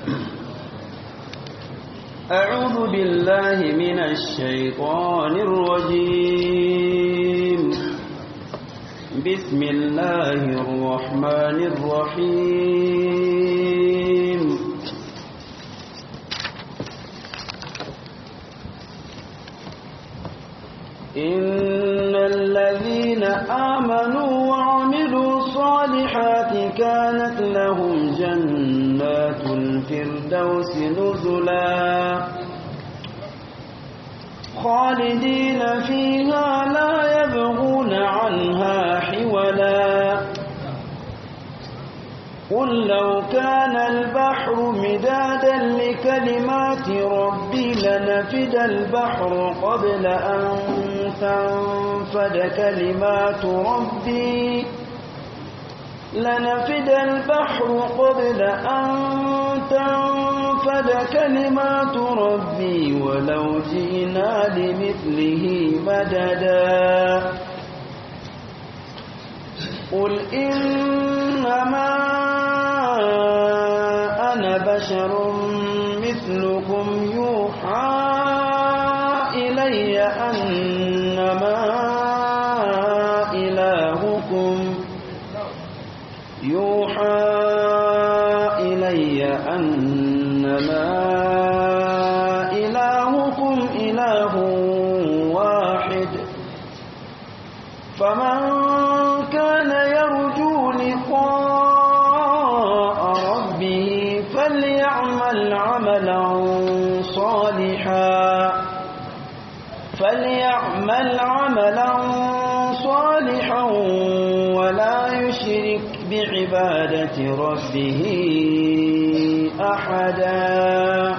أعوذ بالله من الشيطان الرجيم بسم الله الرحمن الرحيم إن الذين آمنوا وعملوا الصالحات كانت لهم جنات الفردوس نزلا خالدين فيها لا يبغون عنها حولا قل لو كان البحر مدادا لكلمات ربي لنفد البحر قبل أن تنفد كلمات ربي لنفد البحر قبل أن تنفد كلمات ربي ولو جئنا لمثله مددا قل إنما أنا بشر مثلكم يوحى إلي أنما إلهكم يوحى إلي أنما إلهكم إله واحد فمن كان يرجو لقاء ربه فليعمل عملا صالحا فليعمل عملا صالحا ولا يشرك بعبادة ربه أحدا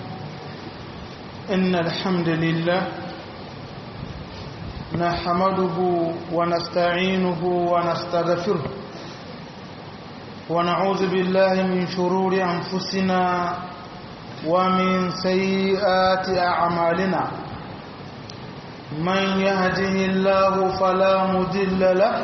إن الحمد لله نحمده ونستعينه ونستغفره ونعوذ بالله من شرور أنفسنا ومن سيئات أعمالنا من يهده الله فلا مضل له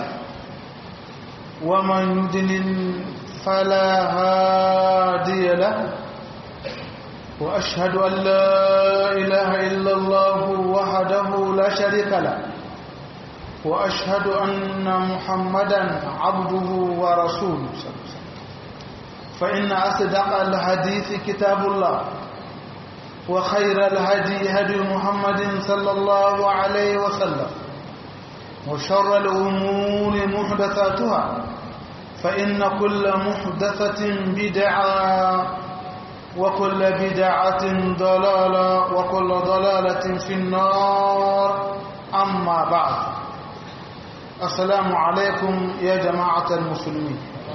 ومن يضلل فلا هادي له وأشهد أن لا إله إلا الله وحده لا شريك له وأشهد أن محمدا عبده ورسوله فإن أصدق الحديث كتاب الله وخير الهدي هدي محمد صلى الله عليه وسلم وشر الأمور محدثاتها فإن كل محدثة بدعة وكل بدعة ضلالة وكل ضلالة في النار أما بعد السلام عليكم يا جماعة المسلمين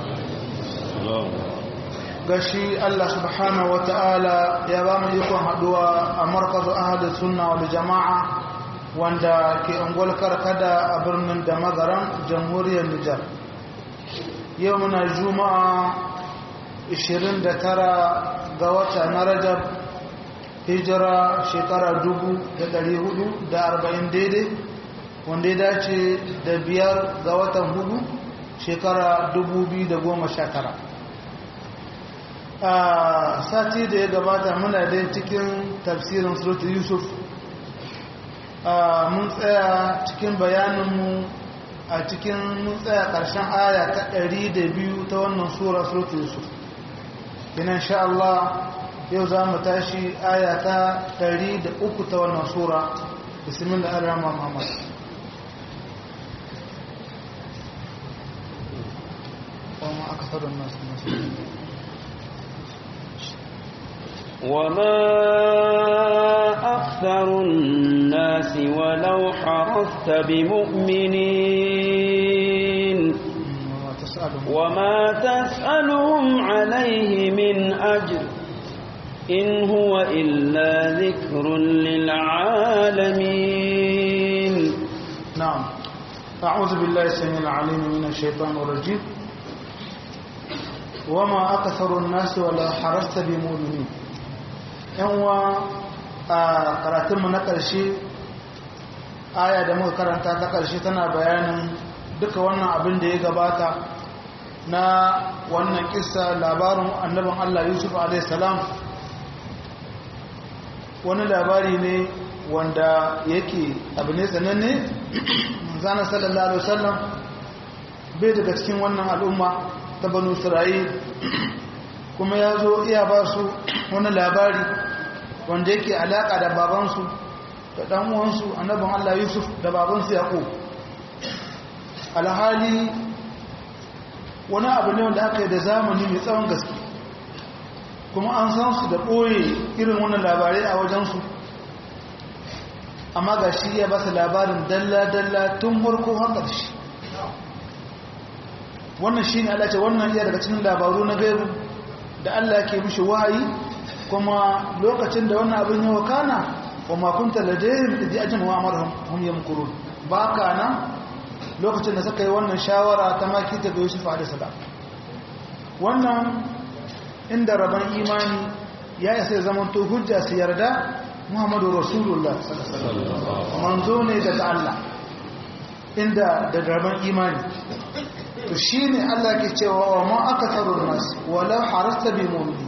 gashi Allah subhanahu wa ta'ala ya ba mu ikon haduwa a markazu ahadu sunna wal jama'a wanda ke angol karkada a birnin da magaran jamhuriyar Nijar yau muna juma'a 29 ga wata na rajab hijira shekara 440 daidai wanda ya dace da biyar ga watan hudu shekara 2019 a sati da ya gabata muna dai cikin tafsirin surutu yusuf mun tsaya cikin bayaninmu a cikin mun tsaya ƙarshen aya ta 102 ta wannan sura surutu yusuf ina sha Allah yau za mu tashi aya ta 103 ta wannan sura bismillah ar-rahman muhammad وما أكثر الناس وما أكثر الناس ولو حرصت بمؤمنين وما تسألهم عليه من أجر إن هو إلا ذكر للعالمين نعم أعوذ بالله السميع العليم من الشيطان الرجيم وما أكثر الناس ولا حرصت بمؤمنين yanwa a karatunmu na ƙarshe aya da muka karanta ta ƙarshe tana bayanin duka wannan abin da ya gabata na wannan kissa labarin annabin Allah Yusuf alaihissalam wani labari ne wanda yake abu ne tsananne zana sallallahu alaihi wasallam bai daga cikin wannan al'umma ta banu isra'il kuma ya zo iya ba su wani labari wanda yake alaƙa da babansu da ɗan'uwansu annabin Allah Yusuf da babansu yaƙo alhali wani abu ne wanda aka yi da zamani mai tsawon gaske kuma an san su da ɓoye irin wannan labarai a wajensu amma ga shi ya ba su labarin dalla-dalla tun farko har ƙarshe wannan shi ne Allah ce wannan iya daga cikin labaru na gaibu da Allah ke mishi wahayi kuma lokacin da wannan abin yawa kana wa makunta ladayhim idh ajma wa amarhum hum yamkurun ba kana lokacin da suka yi wannan shawara ta maki ta ga Yusuf alaihi salam wannan inda rabon imani ya isa zaman to hujja su yarda Muhammadu Rasulullah sallallahu alaihi wasallam manzo ne daga Allah inda da rabon imani to shine Allah ke cewa wa ma akatharun nas wala harasta bi mu'minin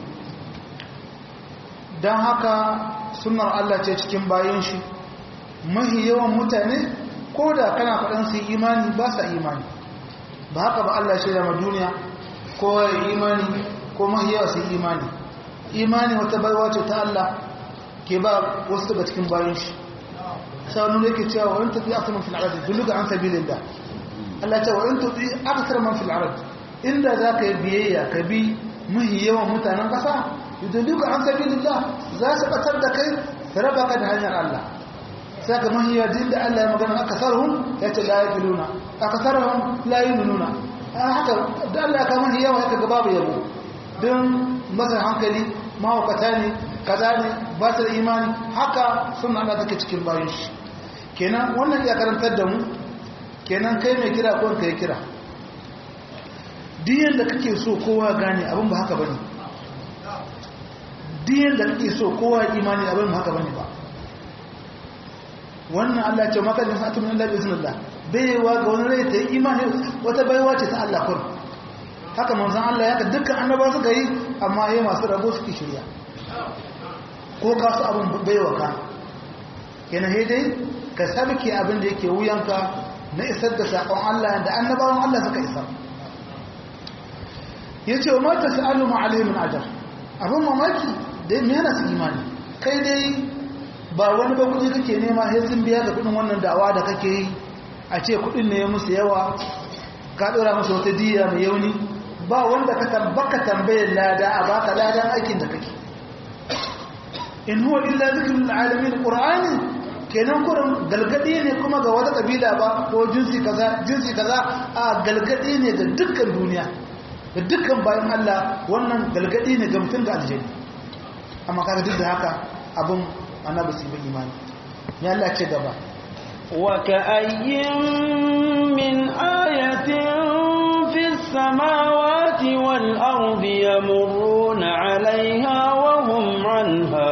dan haka sunnar Allah ce cikin bayan shi mahi yawan mutane ko da kana faɗin su imani ba sa imani ba haka ba Allah shaida ma duniya ko imani ko mahi yawa su imani imani wata baiwa ce ta Allah ke ba wasu daga cikin bayan shi sau nuna yake cewa wani tafi aka man fil arad duluga an sabilillah Allah ce wa in tuti akthar man fil arad inda za ka yi biyayya ka bi mahi yawan mutanen ƙasa yudulluka an sabilillah za su batar da kai su raba ka da hanyar Allah sai ka mahi yawa da Allah ya magana akasarhum ya ce la yaqiluna akasarhum la yu'minuna haka da Allah ka mahi yawa ya ga babu yabo don masa hankali mahaukata ne kaza ne ba su da imani haka suna Allah take cikin bayan shi kenan wannan ya karantar da mu kenan kai mai kira ko kai kira diyan da kake so kowa gane abin ba haka bane diyan da kake so kowa imani abin ba haka bane ba wannan Allah ya ce maka da sa'atu min Allah biznillah baiwa ga wani rai ta imani wata baiwa ce ta Allah kun haka manzon Allah ya ka dukkan annaba suka yi amma yayi masu rabo suke shirya ko ka su abin baiwa ka kenan sai dai ka sabke abin da yake wuyanka na isar da sakon Allah da annabawan Allah suka isar yace wa mata sa'alu ma alaihi min ajr abin mamaki dai me yana su imani kai dai ba wani ba kudi kake nema sai sun biya ga kudin wannan da'awa da kake yi a ce kudin ne musu yawa ka dora musu wata diya mai yauni ba wanda ka tambaka tambayar lada a baka ladan aikin da kake in huwa illa zikrul alamin qur'ani kenan kurin galgadi ne kuma ga wata kabila ba ko jinsi kaza jinsi kaza a galgadi ne ga dukkan duniya ga dukkan bayan Allah wannan galgadi ne ga mutum da aljanna amma kaga duk da haka abun annabi sai bin imani ya Allah ce gaba wa ka'ayyin min ayatin fis samawati wal ardi yamurruna 'alayha wa hum 'anha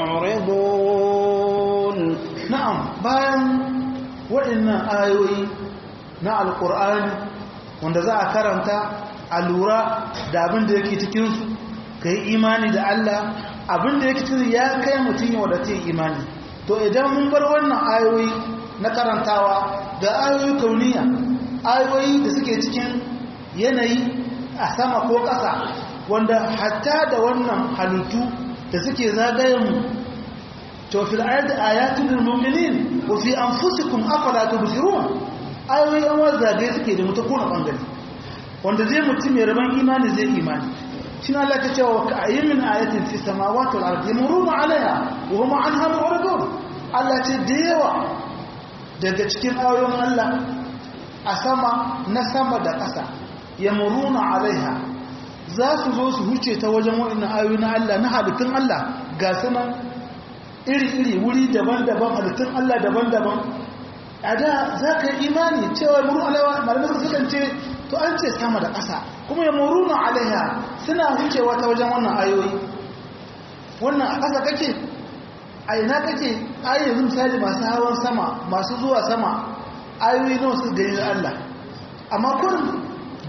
mu'ridun na'am bayan waɗannan ayoyi na alqur'ani wanda za a karanta a lura da abin da yake cikin su kai imani da Allah abin da yake cikin ya kai mutum yau da ta imani to idan mun bar wannan ayoyi na karantawa ga ayoyi kauniya ayoyi da suke cikin yanayi a sama ko ƙasa wanda hatta da wannan halittu da suke zagayen mu to fil ayati ayatun lil mu'minin wa fi anfusikum afala tubsirun ayoyi an wa zagaye suke da mutakuna bangare wanda zai mutum mai rabon imani zai imani شنو الله كتاب وكأي من آية في السماوات والأرض يمرون عليها وهم عنها معرضون الله تديوا daga cikin ayoyin Allah a sama na sama da ƙasa yamuruna alaiha za su zo su huce ta wajen waɗannan ayoyi na Allah na halittun Allah ga sunan iri-iri wuri daban-daban halittun Allah daban-daban a da za ka yi imani cewa muru alaiwa malamai sukan ce to an ce sama da ƙasa kuma ya muruna alaiha suna wucewa ta wajen wannan ayoyi wannan a ƙasa kake a ina kake ayoyi misali masu hawan sama masu zuwa sama ayoyi nawa su gani Allah amma kurin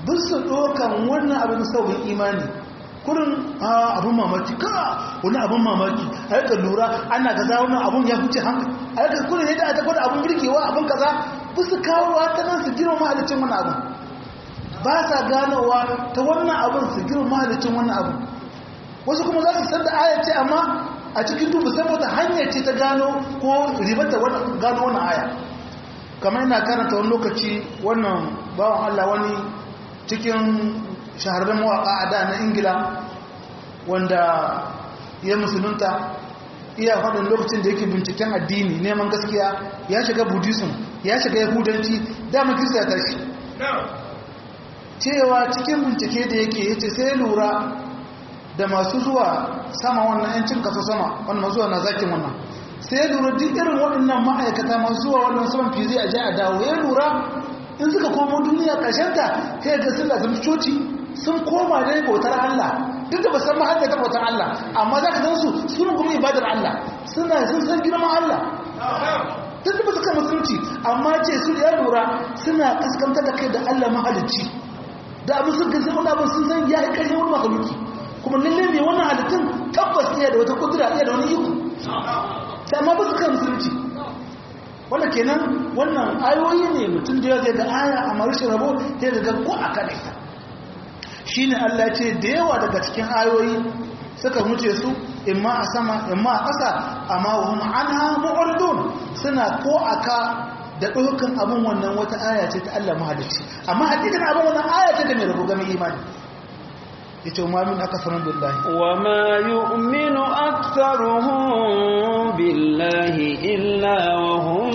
bin su ɗokan wannan abin saurin imani kurin abin mamaki ka wani abin mamaki a yaka lura ana gaza wannan abin ya huce hankali a yaka kurin yadda aka gwada abin birkewa abin kaza bin su kawo ta nan su girma mahalicin wannan abin ba sa ganowa ta wannan abin su girma mahalicin wannan abin wasu kuma za su san da aya ce amma a cikin dubu saboda hanyar ce ta gano ko ribata gano wannan aya kamar ina karanta wani lokaci wannan bawan Allah wani cikin shahararren mawaƙa a da na ingila wanda ya musulunta iya faɗin lokacin da yake binciken addini neman gaskiya ya shiga buddhism ya shiga yahudanci dama kirista ya tashi cewa cikin bincike da yake yace sai lura da masu zuwa sama wannan yancin kaso sama wannan zuwa na zakin wannan sai lura duk irin waɗannan ma'aikata masu zuwa wannan saman fizi a ji a dawo ya lura in suka komo duniya ƙarshenta kai ga sun lazim coci sun koma ne bautar Allah duk da ba san mahalla ta bautar Allah amma za ka gan su sun kuma ibadar Allah suna sun san girman Allah duk da ba su kan musulunci amma ce su ya lura suna kaskanta da kai da Allah mahalicci da abin sun gasi wani abin sun san ya yi ƙarshen wani makaluki kuma lalle ne wannan halittun tabbas iya da wata kudura iya da wani iko da amma ba su kan musulunci wanda kenan wannan ayoyi ne mutum da ya zai ga aya a marishin rabo ya ga ko a kan ita shi ne Allah ce da yawa daga cikin ayoyi suka wuce su imma a sama imma a ƙasa amma wahum anha mu'ridun suna ko aka da ɗaukan abin wannan wata aya ce ta Allah mahalicci amma hakikan abin wannan aya ce da mai rabu game imani yace ma min akfarun billahi wa ma yu'minu aktharuhum billahi illa wa hum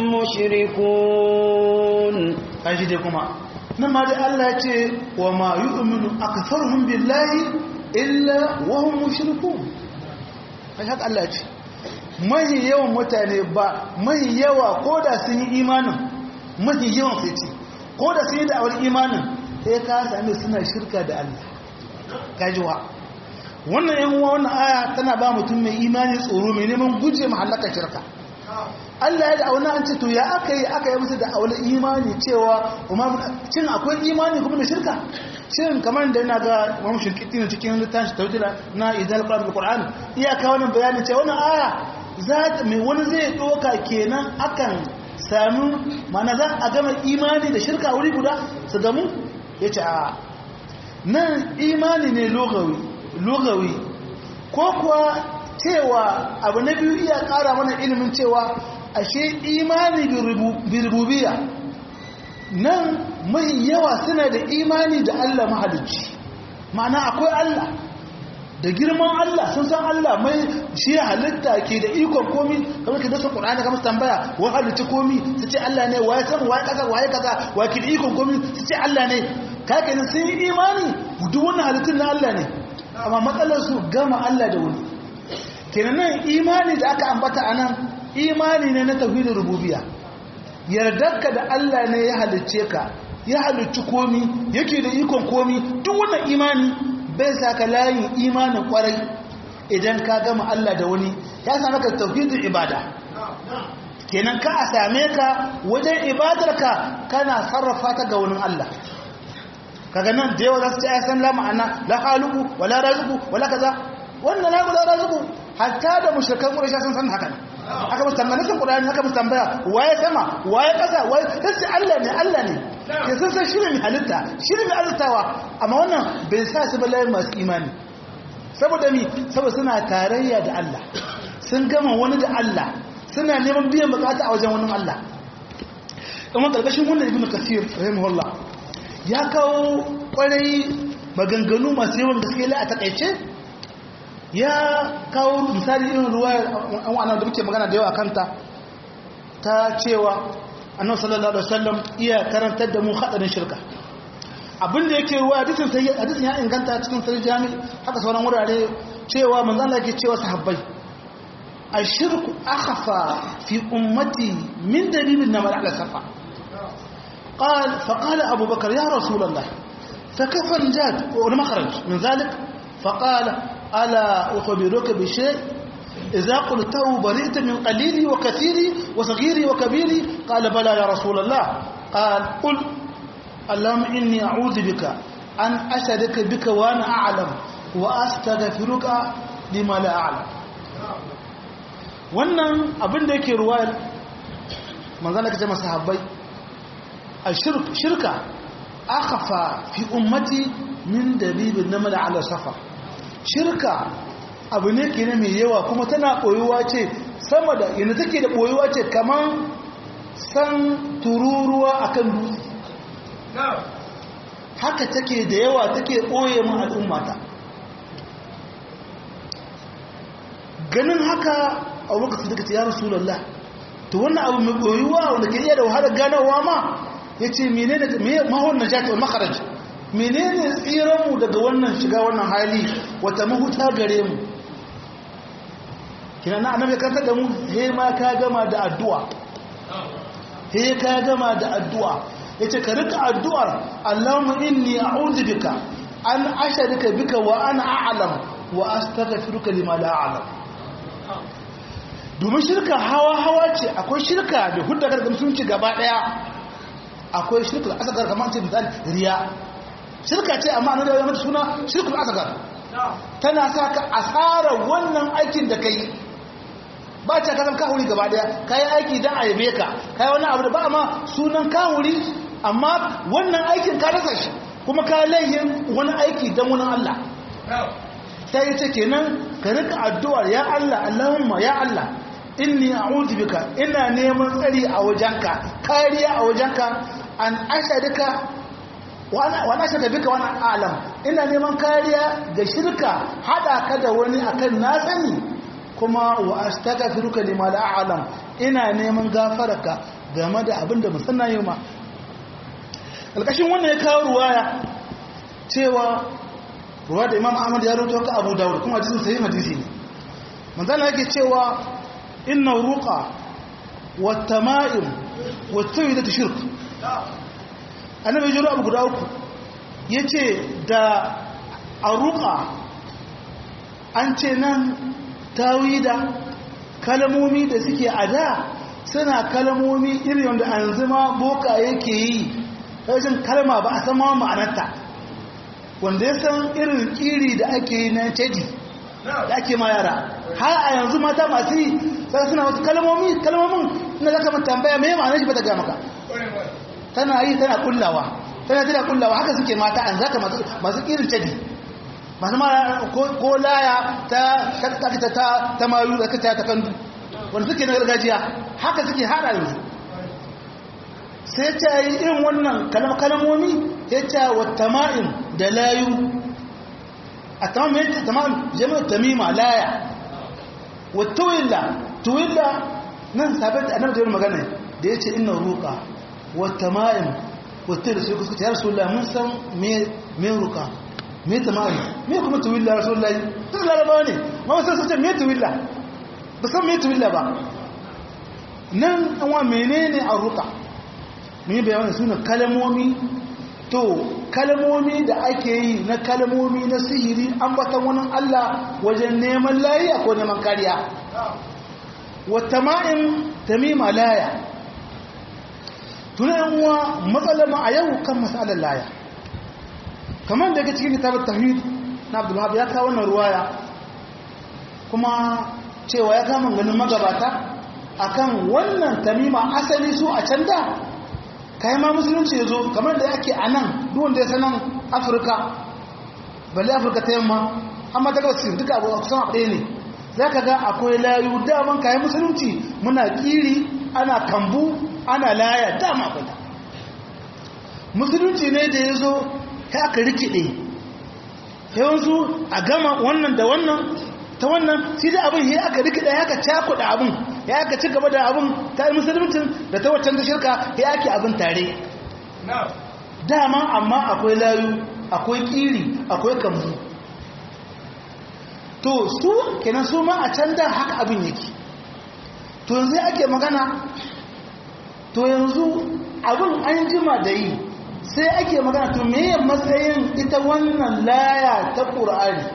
mushrikun kashi dai kuma nan ma dai Allah ya ce wa ma yu'minu aktharuhum billahi illa wa hum mushrikun kai haka Allah ya ce mai yawan mutane ba mai yawa koda sun yi imanin mai yawan sai ce koda sun yi da'awar imanin sai ka same suna shirka da Allah gajiwa wannan yan uwa wannan aya tana ba mutum mai imani tsoro mai neman guje mahallaka shirka Allah ya da auna an ce to ya aka yi aka yi musu da aula imani cewa cin akwai imani kuma da shirka shin kamar da yana ga mamu shirkiti ne cikin littafin tautila na idal qur'an da qur'an iyaka wannan bayanin cewa wannan aya za mai wani zai doka kenan akan sami mana za a gama imani da shirka wuri guda su gamu yace a nan imani ne logawi logawi ko kuwa cewa abu na biyu iya kara mana ilimin cewa ashe imani birububiya nan mai yawa suna da imani da Allah mahalicci ma'ana akwai Allah da girman Allah sun san Allah mai shi halitta ke da ikon komi kamar ke dasa ƙur'ani kamar tambaya wa halitta komi su ce Allah ne waye san waye kaza waye kaza waye ke da ikon komi su ce Allah ne kake nan sun yi imani duk wannan halittun na Allah ne amma matsalar su gama Allah da wani kenan nan imani da aka ambata anan imani ne na tauhidin rububiyya yardarka da Allah ne ya halicce ka ya halicci komi yake da ikon komi duk wannan imani bai saka layin imanin kwarai idan ka gama Allah da wani ya same ka tauhidin ibada kenan ka a same ka wajen ibadarka kana sarrafa ta ga wani Allah kaga nan da yawa za su ce san la ma'ana la haluku wala razuku wala kaza wannan la wala razuku hatta da mushrikan quraish sun san haka aka musu tambaya sun qur'ani aka musu tambaya waye sama waye kasa waye sai Allah ne Allah ne ke sun san shi ne halitta shi ne halittawa amma wannan bai sa su ba layin masu imani saboda mi saboda suna tarayya da Allah sun gama wani da Allah suna neman biyan bukata a wajen wani Allah kuma karkashin wannan ibnu kasir rahimahullah ya kawo kwarai maganganu masu yawan gaske la a takaice ya kawo misali irin ruwayar an da muke magana da yawa kanta ta cewa annabi sallallahu alaihi wasallam iya karantar da mu hadarin shirka abinda yake ruwa hadisin sai hadisin ya inganta cikin sahih jami haka sauran wurare cewa manzo Allah yake cewa sahabbai ashirku akhfa fi ummati min dalilin namal ala safa قال فقال أبو بكر يا رسول الله فكيف النجاة والمخرج من ذلك فقال ألا أخبرك بشيء إذا قلته برئت من قليلي وكثيري وصغيري وكبيري قال بلى يا رسول الله قال قل Allahumma inni a'udhu bika an ashadaka bika wa ana a'lam wa astaghfiruka lima la a'lam wannan abin da yake ruwayar manzana ka ce masahabbai a shirka akafa fi ummati min dabibin na mala ala safa shirka abu ne ke mai yawa kuma tana ɓoyuwa ce sama da yana take da ɓoyuwa ce kamar san tururuwa a kan dutse haka take da yawa take ɓoye mu al'ummata ganin haka a lokacin da ka ce ya rasulallah to wannan abu mai ɓoyuwa wanda ke iya da wahalar ganawa ma ya ce mene da mahon na jati makaraj mene ne tsiranmu daga wannan shiga wannan hali wata mahuta gare mu kina na annabi kanta da mu he ma ka gama da addu'a he ka gama da addu'a yace ka rika addu'ar Allahumma inni a'udhu bika an asharika bika wa ana a'lam wa astaghfiruka lima la a'lam domin shirka hawa hawa ce akwai shirka da hudda ga musulunci gaba daya akwai shirka da asgar kamar ce misali riya shirka ce amma annabi ya mata suna shirkul asgar tana sa ka asara wannan aikin da kai ba ta kazan kahuri gaba daya kai aiki dan ayabe ka kai wani abu da ba ma sunan kahuri amma wannan aikin ka rasa shi kuma ka laihin wani aiki dan wani Allah sai ce kenan ka rika addu'ar ya Allah Allahumma ya Allah inni a'udhu bika ina neman tsari a wajenka kariya a wajenka an ashadika wa ana ashaka bika wa ana alam ina neman kariya da shirka hada ka da wani akan na sani kuma wa astaghfiruka lima la a'lam ina neman gafararka game da abin da musanna yi ma alkashin wannan ya kawo ruwaya cewa ruwa da imam ahmad ya rubuta ka abu dawud kuma hadisin sahih hadisi ne manzala yake cewa inna ruqa wa tama'im wa tawhid shirk annabi jiro abu guda uku yace da aruqa an ce nan tawida kalmomi da suke ada suna kalmomi irin wanda an zama boka yake yi rashin kalma ba a san ma ma'anarta wanda ya san irin kiri da ake yi na tedi da ake ma yara har a yanzu mata masu yi sai suna wasu kalmomi kalmomin ina zaka mun tambaya me ma'anar shi ba ta ga maka tana yi tana kullawa tana tana kullawa haka suke mata an zaka masu masu irin tedi masu ma ko laya ta ta ta ta mayu da ta ta kandu wanda suke na gargajiya haka suke hada yanzu sai ta yi irin wannan kalmomi ya ce wa tama'in da layu a tama'in jami'ar tamima laya wa tuwilla tuwilla nan sabon da annabi da magana da ya ce ina ruka wa tama'in wa tuwilla sai kuskata ya rasu mun san me ruka me tama'in me kuma tuwilla rasu lai tun larabawa ne ma wasu sun ce me tuwilla ba san me tuwilla ba nan an wa menene a ruka mun yi bayanin suna kalmomi to kalmomi da ake yi na kalmomi na sihiri ambatan wani Allah wajen neman laya ko neman kariya wata ma'in tamima laya tunan uwa matsalama a yau kan matsalar laya kamar da yake cikin kitabar tawhid na abdullahab ya kawo wannan ruwaya kuma cewa ya kama ganin magabata akan wannan tamima asali su a can da kayan ma musulunci ya zo kamar da ake a nan duwanda ya sanan afirka balle afirka ta yamma amma daga wasu duka abu a kusan ɗaya ne za ka ga akwai layu daman kayan musulunci muna kiri ana kambu ana laya dama akwai musulunci ne da ya zo ya aka rikide yawansu a gama wannan da wannan ta wannan shi da abin ya aka rikida ya aka cakuɗa abin ya aka ci gaba da abin ta yi musulmancin da ta waccan da shirka ya ake abin tare dama amma akwai layu akwai kiri akwai kambu to su kenan su ma a can da haka abin yake to yanzu ake magana to yanzu abin an jima da yi sai ake magana to meye matsayin ita wannan laya ta ƙura'ari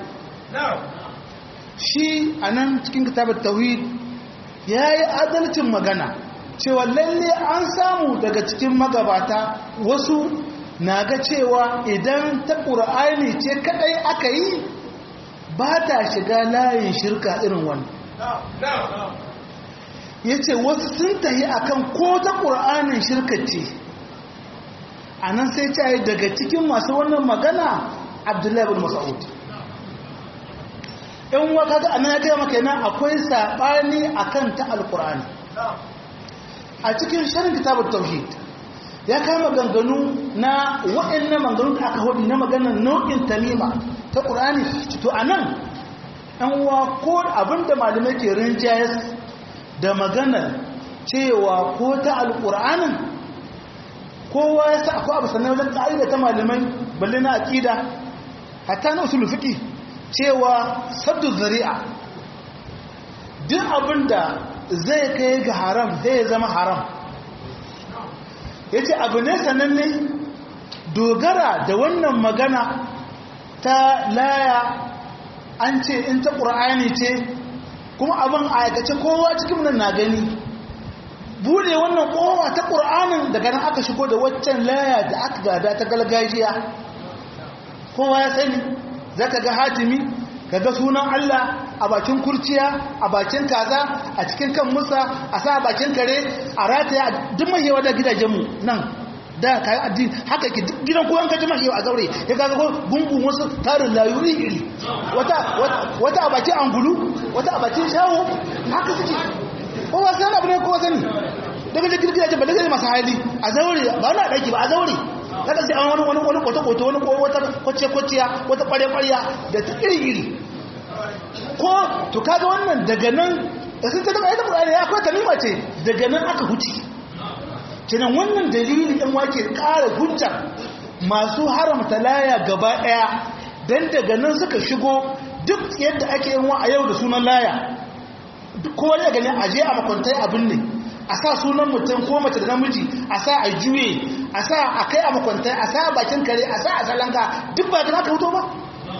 shi a nan cikin kitabar tauhid ya yi adalcin magana cewa lalle an samu daga cikin magabata wasu na ga cewa idan ta ƙura'ani ce kadai aka yi ba ta shiga layin shirka irin wani ya ce wasu sun tahi akan ko ta ƙura'anin shirka ce a nan sai ta yi daga cikin masu wannan magana abdullahi bin mas'ud in waka ga anan ya gaya maka yana akwai saɓani akan ta alƙur'ani a cikin shirin kitabar tauhid ya kama ganganu na waɗannan maganganu da aka hudu na maganar nau'in tamima ta ƙur'ani to a nan ɗan wa ko abinda malamai ke rinjayes da maganar cewa ko ta alƙur'anin kowa ya sa akwai abu sannan wajen ƙa'ida ta malamai balle na aƙida hatta na usul fiƙi cewa sabdu zari'a duk abinda zai kai ga haram zai zama haram ya ce abu ne sananne dogara da wannan magana ta laya an ce in ta ƙura'ani ce kuma abin aikace kowa cikin nan na gani bude wannan kowa ta ƙura'anin daga nan aka shigo da waccan laya da aka gada ta galgajiya kowa ya sani za ka ga hatimi ka ga sunan Allah a bakin kurciya a bakin kaza a cikin kan musa a sa a bakin kare a rataya duk mahewa da gidajenmu nan da kayan addini haka ke gidan koyon kaji mahewa a zaure ya gaga ko gungun wasu tarin layu iri wata a bakin angulu wata a bakin shawo haka suke kowa sai abu ne kowa sani daga da gidajen ba daga masu hali a zaure ba na daki ba a zaure kada sai an wani wani wani kwato-kwato wani wata kwace-kwaciya wata kware-kwarya da ta iri-iri ko to kaga wannan daga nan da sun ta taba ita ƙurari ya kwata nima ce daga nan aka huci kenan wannan dalili ɗan wake ƙara hujja masu haramta laya gaba ɗaya don daga nan suka shigo duk yadda ake yin wa a yau da sunan laya kowa ya gani aje a makwantai abin ne a sa sunan mutum ko mace da namiji a sa a juye a sa a kai a makwantai a sa a bakin kare a sa a salanka duk ba ta aka huto ba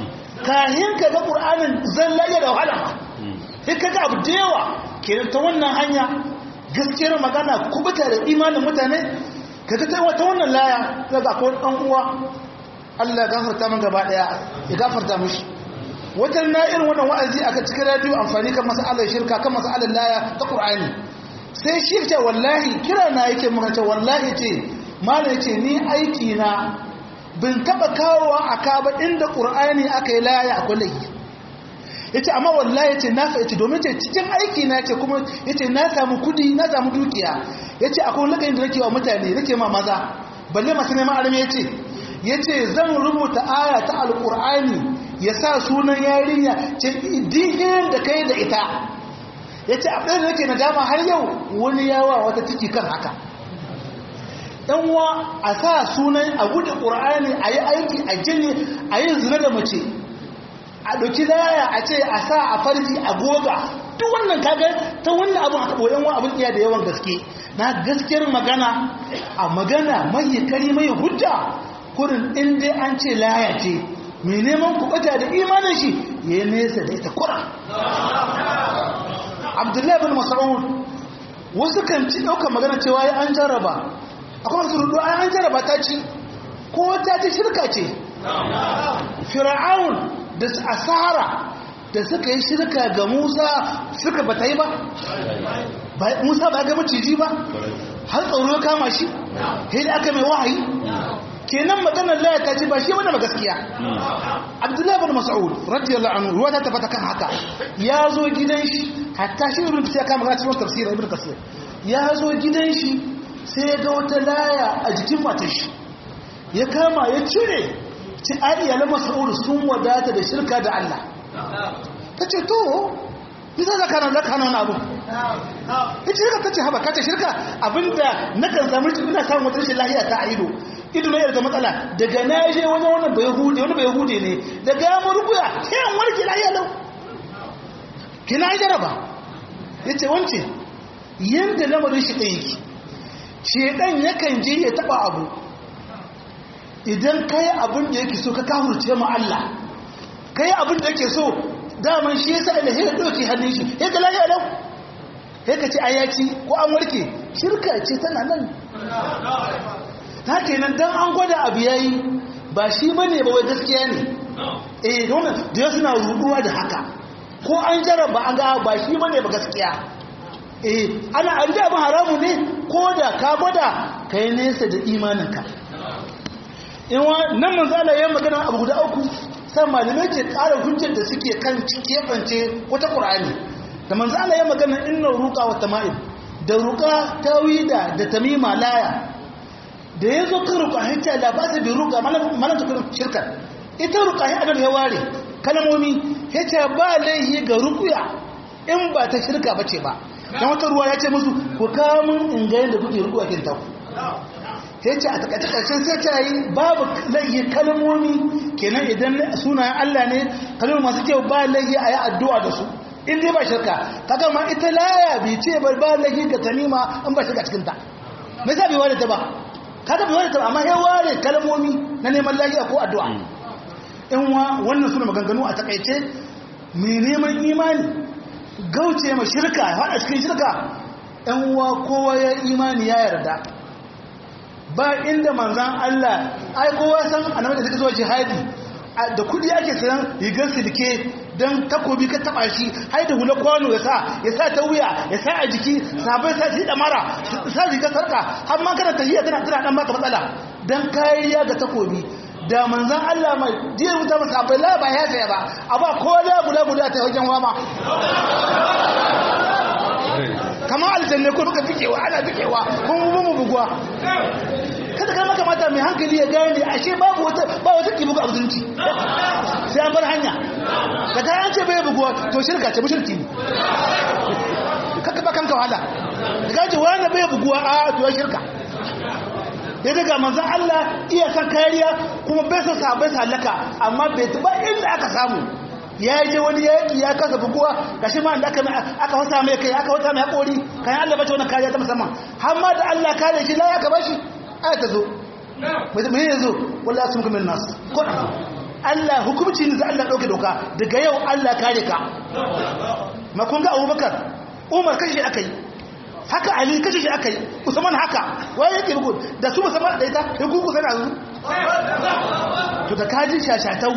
kahin ka ga ƙur'anin zan laye da wahala ma sai ka ga abu da yawa kenan ta wannan hanya gaskiyar magana kubuta da imanin mutane ka ga ta wannan laya daga ko ɗan uwa Allah ya gafarta min gaba ɗaya ya gafarta mishi wajen na irin wannan wa'azi aka cikin radio amfani kan masalar shirka kan masalar laya ta ƙur'ani sai shi ce wallahi kira na yake muka ce wallahi ce malai ce ni aiki na bin taba kawowa a kaba inda ƙur'ani aka yi laya a kwallai ya ce amma wallahi ce na fahimci domin ce cikin aiki na ce kuma ya ce na samu kudi na samu dukiya ya ce akwai lagayin da nake wa mutane nake ma maza balle masu neman arme ya ce ya ce zan rubuta aya ta alƙur'ani ya sa sunan yarinya ce dihin da kai da ita ya ce abin da nake na dama har yau wani yawa wata ciki kan haka ɗanwa a sa sunan a gudu ƙur'ani a yi aiki a jini a yi zina da mace a ɗauki laya a ce a sa a farji a goga duk wannan kaga ta wannan abin aka ɓoyen wa abin iya da yawan gaske na gaskiyar magana a magana mai kari mai hujja kurin inda an ce laya ce mai neman kuɓata da imanin shi ya yi nesa da ita kura abdullahi bin mas'ud wasu kan ci ɗaukar magana cewa ya an jarraba akwai masu rudu an jarraba ta ci ko ta ci shirka ce fir'aun da asara da suka yi shirka ga musa suka bata yi ba musa ba ga maciji ba har tsoro kama shi da aka mai wahayi kenan maganar laya ta ce ba shi wani gaskiya abdullahi bin mas'ud radiyallahu anhu ruwa ta tabbata kan haka ya zo gidan shi hatta shi ibn kasir kama ga cikin tafsir ibn kasir ya zo gidan shi sai ya ga wata laya a jikin matar shi ya kama ya cire ci ayyala mas'ud sun wadata da shirka da Allah ta ce to bisa zaka nan zaka nan abu ita shirka ta ce haba ka ce shirka abinda na kan samu ina samun wata rashin lahiya ta ido ido ne da matsala daga na je wani wannan bai hude wani bai hude ne daga ya mu rubuya sai an warke lahiya lau kina jaraba yace wance yanda lamarin shi ɗaya yake shedan yakan je ya taba abu idan kai abin da yake so ka kafurce mu Allah kai abin da yake so daman shi yasa Allah ya dauke hannun shi ya ga lafiya lau sai ka ce ayaci ko an warke shirka ce tana nan ta kenan dan an gwada abu yayi ba shi bane ba wai gaskiya ne eh don da suna ruduwa da haka ko an jaraba an ga ba shi bane ba gaskiya eh ana an da haramu ne ko da ka gwada kai nesa da imaninka in wa nan manzo Allah ya magana abu guda uku sai malamai ke ƙara hujjar da suke kan kefance wata Qur'ani da manzo Allah ya magana inna ruqa wa tama'im da ruqa tawida da tamima laya da yazo kan ruqa hita la ba ta bi ruqa mana ta kun shirka ita ruqa ya adam ya ware kalmomi yace ba laihi ga ruqya in ba ta shirka bace ba dan wata ruwa ya ce musu ku kawo mun in ga yanda kuke ruqya kin ta sai ce a takaitaccen sai ta yi babu laihi kalmomi kenan idan sunayen Allah ne kalmomi masu kyau ba laihi a yi addu'a da su in dai ba shirka kaga ma ita laya bi ce ba ba laihi ga tanima in ba shirka cikinta me yasa bai ware ta ba kaga bai ware ta ba amma ya ware kalmomi na neman lahiya ko addu'a in wa wannan suna maganganu a takaice mai neman imani gauce ma shirka haɗa cikin shirka ɗan uwa kowa ya imani ya yarda ba inda manzan Allah ai kowa san annabi da suka zuwa jihadi da kudi ake sayan rigar silke don takobi ka taba shi hai da hula kwano ya sa ya sa ta wuya ya sa a jiki sabai sa shi da mara sa rigar sarka har ma kana tahiyya tana tana dan baka matsala dan kariya ga takobi da manzan Allah mai jiya wuta masa abai la ba ya saya ba a ba ko da guda guda ta wajen wama kama aljanne ko duka fikewa ana fikewa kuma mu buguwa kada ka maka mata mai hankali ya gane ashe babu wata ba wata kibu ga abinci sai an bar hanya da ta an ce bai buguwa to shirka ce mushriki ne kaka ba kanka wahala da kace wani bai buguwa a to shirka ya daga manzon Allah iya san kariya kuma bai san sahabbai halaka amma bai tuba inda aka samu ya je wani yaki ya kasa buguwa gashi ma da aka aka wata mai kai aka wata mai hakori kan Allah bace wannan kariya ta musamman har ma da Allah kare shi la ya ka bashi aya ta zo mai ya zo wallah sun kuma nas ko Allah hukumci ne za Allah dauke doka daga yau Allah kare ka ma kun ga Abubakar Umar kashi akai haka Ali kashi shi akai Usman haka waye yake rubu da su musamman da ita ya gugu sana zu to da kaji shashatau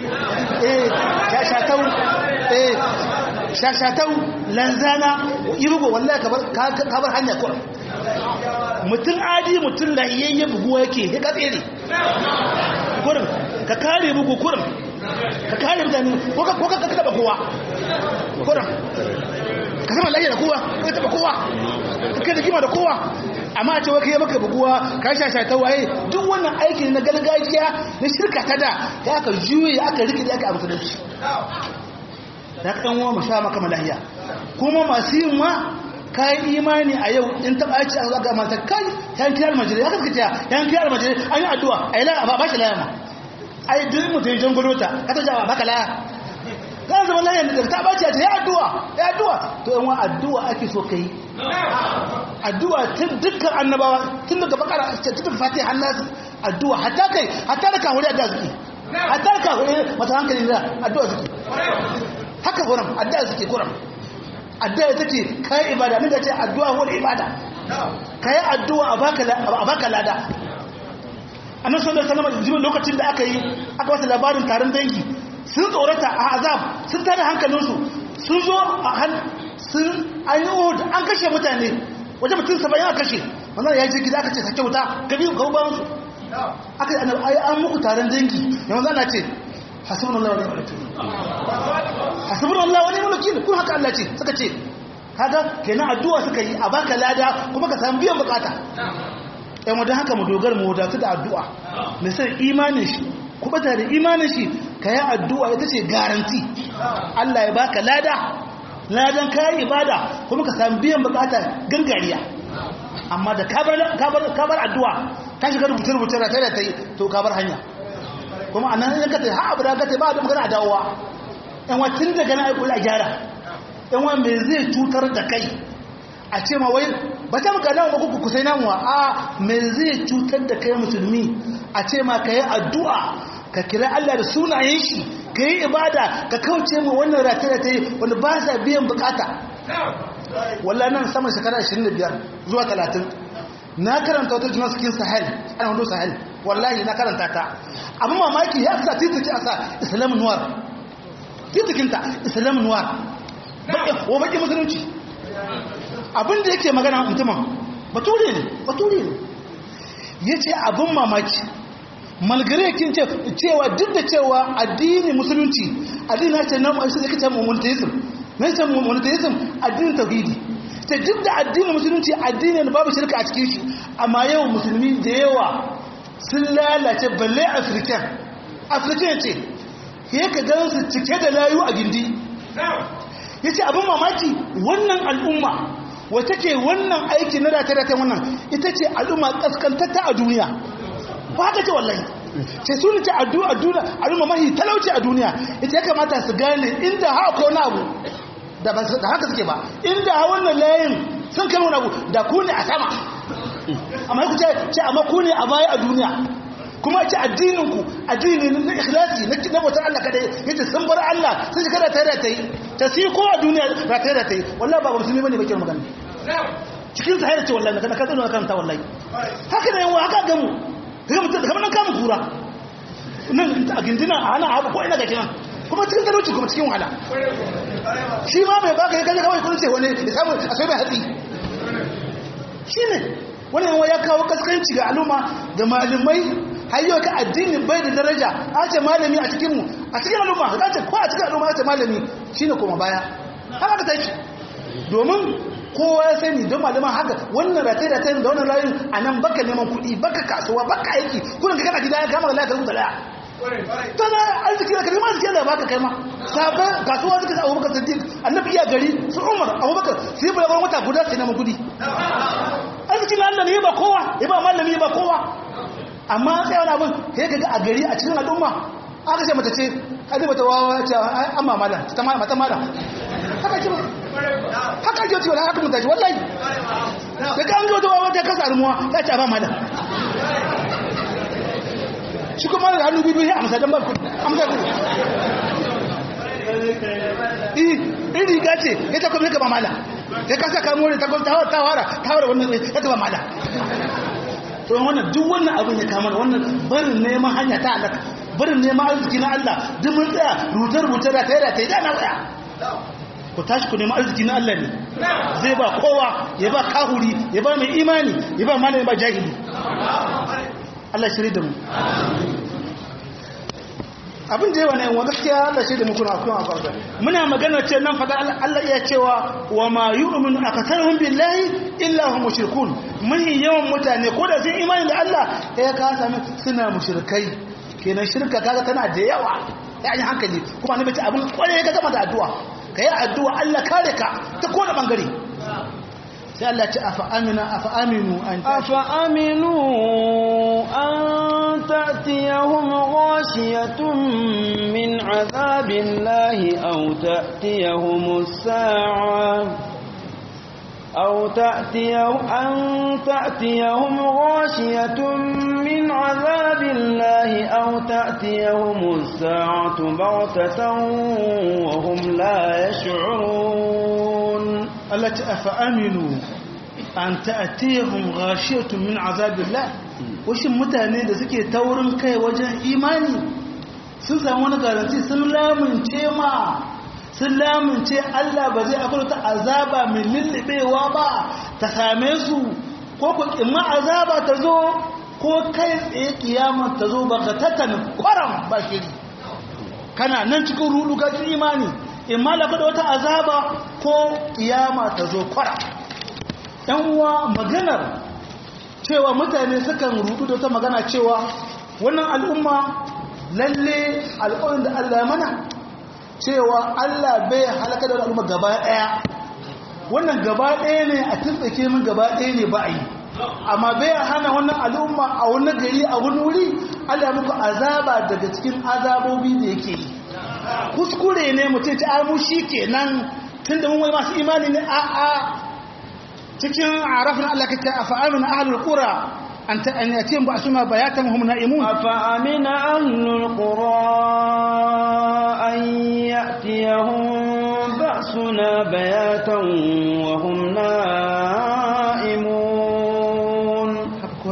eh shashatau eh shashatau lanzana irugo wallahi kabar kabar hanya ko mutum adi mutum lahiyayye buguwa yake ya katse ne kurin ka kare bugu kurin ka kare mutane ko ka taba kowa kurin ka sama lahiyar da kowa ko ka taba kowa ka da kima da kowa amma a ce waka yi maka buguwa ka shasha ta waye duk wannan aiki na gargajiya na shirka ta da ya aka juye aka rike da aka abu da shi da ka ɗan uwa mu sha maka malahiya kuma masu yin ma kayan imani a yau in taɓa ci a zaga mata kai yan kiyar majalis ya kaskace yan kiyar majalis an yi addu'a a yi laya ba shi laya ma a yi duk mutum jan gudu ta ka ta jawa baka laya kan zama laya da ta ɓaci a ce ya addu'a ya addu'a to yan wa addu'a ake so ka yi addu'a tun dukkan annabawa tun daga bakara tun daga fatiha hannasu addu'a hatta kai hatta da kawuri addu'a suke hatta da kawuri mata hankali da addu'a suke haka kuram addu'a suke kuram addu'a take kai ibada ne da ce addu'a wani ibada kai addu'a a baka a baka lada annabi sallallahu alaihi wasallam lokacin da aka yi aka wasa labarin taron dangi sun tsorata a azab sun tada hankalinsu sun zo a han sun an yi uhud an kashe mutane wajen mutum saba'in aka kashe wannan ya je gida aka ce sake wuta gabi ga ba musu aka yi annabi an muku taron dangi yanzu ana ce hasbunallahu wa ni'mal wakeel hasbunallahu wa ni'mal wakeel kun haka Allah ce suka ce kaga kenan addu'a suka yi a baka lada kuma ka samu biyan bukata yan wadda haka mu dogara mu wadatu da addu'a mai san imanin shi kubata da imanin shi ka yi addu'a ita ce garanti Allah ya baka lada ladan kayan ibada kuma ka samu biyan bukata gangariya amma da kabar addu'a ta shiga rubuce-rubuce da ta da ta yi to kabar hanya kuma a nan yanka ta yi ha abu da ta ba da magana a dawowa yan wacin daga na aikula gyara yan wa mai zai cutar da kai a ce ma wai ba ta maka nan ku kusai namuwa a me zai cutar da kai musulmi a ce ma ka yi addu'a ka kira Allah da sunayen shi ka yi ibada ka kauce ma wannan rata da ta yi wanda ba sa biyan bukata wallah nan sama shekara 25 zuwa 30 na karanta wata juna cikin sahel ana wando sahel wallahi na karanta ta abin mamaki ya sa titiki a sa islam noir titikinta islam noir wa baki musulunci abin da yake magana mutumin bature ne bature ne ya ce abin mamaki malgare kin cewa duk da cewa addini musulunci addini na ce na ma'aishi da kace monotheism na ce monotheism addinin tauhidi ta duk da addinin musulunci addinin babu shirka a cikin shi amma yau musulmi da yawa sun lalace balle african african ce ya ka gan su cike da layu a gindi ya ce abin mamaki wannan al'umma wata ke wannan aiki na rata-rata wannan ita ce al'umma kaskantatta a duniya ba haka ce wallahi ce su ce a duniya al'umma mahi talauci a duniya ita ya kamata su gane inda haka wani abu da haka suke ba inda wannan layin sun kai wani abu da ku ne a sama amma ku ce amma ku ne a baya a duniya kuma ce addininku addini na ikhlasi na bautar Allah kadai yace sun bar Allah sun shiga da tare ta yi ta si ko a duniya ba tare ta yi wallahi ba musulmi bane bakin magana cikin ta hayar ce wallahi kana ka tsano kan ta wallahi haka ne yawa haka gamu kaga mutum kamar nan kamun kura nan a gindina a hana abu ko ina ga kinan kuma cikin talauci kuma cikin wahala shi ma mai baka ya kaje kawai kun ce wani ya samu a sai mai hatsi shine wani yawa ya kawo kaskanci ga al'umma ga malamai har yau ka addini bai da daraja a ce malami a cikinmu a cikin al'umma ka ce ko a cikin al'umma a ce malami shine kuma baya haka ka take domin kowa ya sani don malaman haka wannan ratai ratai da wannan layin a nan baka neman kuɗi baka kasuwa baka aiki kudin ka kana gida ya kama da rubuta daya tana arziki da kalmar arziki da baka kai ma sabon kasuwa suka sa abubakar siddiq annabi iya gari su umar abubakar su yi bulagon wata guda su neman kuɗi arziki na allah ne ba kowa ya ba malami ba kowa amma sai wani abin ya gaga a gari a cikin al'umma aka ce mata ce hadi mata wawa ce an mamala ta mata mala haka ce haka ce wala haka mutaci wallahi da ka an ga wata wawa ta kasa almuwa ya ce a ba mala shi kuma da hannu biyu ya amsa don ba ku amsa ku in riga ce ya ta kuma ya ba mala ya kasa kamo ne ta wara ta wara wannan ya ta ba mala to wannan duk wannan abin ya kama wannan barin neman hanya ta alaka barin neman arziki na Allah duk mun tsaya rutar-rutar da ta yi da ta yi da na tsaya ku tashi ku neman arziki na Allah ne zai ba kowa ya ba kahuri ya ba mai imani ya ba malami ba jahili Allah shirye da mu abin da yawa ne wa gaskiya Allah shirye da mu kuna akwai akwai muna magana ce nan fada Allah iya cewa wa ma yu'minu akatharuhum billahi illa hum mushrikun mahi yawan mutane ko da sun imani da Allah ya ka sami suna mushrikai kenan shirka kaga tana da yawa ya yi hankali kuma ne bace abin kware ka gama da addu'a kai addu'a Allah kare ka ta kowane bangare sai Allah ce afa amina afa aminu an afa aminu an ta'tiyahum ghashiyatun min azabillahi aw ta'tiyahum as-sa'a أو تأتيهم أن تأتيهم غاشية من عذاب الله أو تأتيهم الساعة بغتة وهم لا يشعرون التي أفأمنوا أن تأتيهم غاشية من عذاب الله washin mutane da suke taurin kai wajen imani sun samu wani garanti sun lamunce ma sun lamunce Allah ba zai akwai ta azaba mai lullubewa ba ta same su ko ku ƙimma azaba ta zo ko kai tsaye kiyama ta zo ba ka tattana kwaram ba shiri kana nan cikin rudu ga imani imma da da wata azaba ko kiyama ta zo kwaram ɗan uwa maganar cewa mutane sukan rudu da wata magana cewa wannan al'umma lalle al'ummar da Allah ya mana cewa Allah bai halaka da al'umma gaba ɗaya wannan gaba ɗaya ne a tuntsake min gaba ɗaya ne ba a yi amma bai hana wannan al'umma a wani gari a wani wuri Allah muku azaba daga cikin azabobi da yake yi kuskure ne mutum ta amu shi kenan tun da mun wai masu imani ne a a cikin arafin Allah kake a fa'amin ahlul qura an ta an yatim ba suna bayatan hum na'imun afa amina ahlul qura an ya'tiyahum ba'suna bayatan wa hum na'imun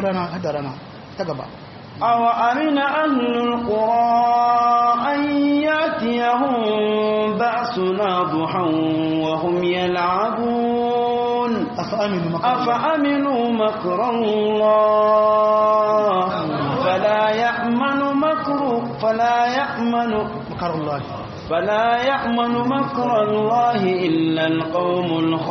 rana hada rana ta gaba أو أمن أهل القرى أن يأتيهم بأسنا ضحى وهم يلعبون أفأمنوا مكر الله أفأمنوا مكر الله فلا يأمن مكر فلا يأمن مكر الله فلا يأمن مكر الله إلا القوم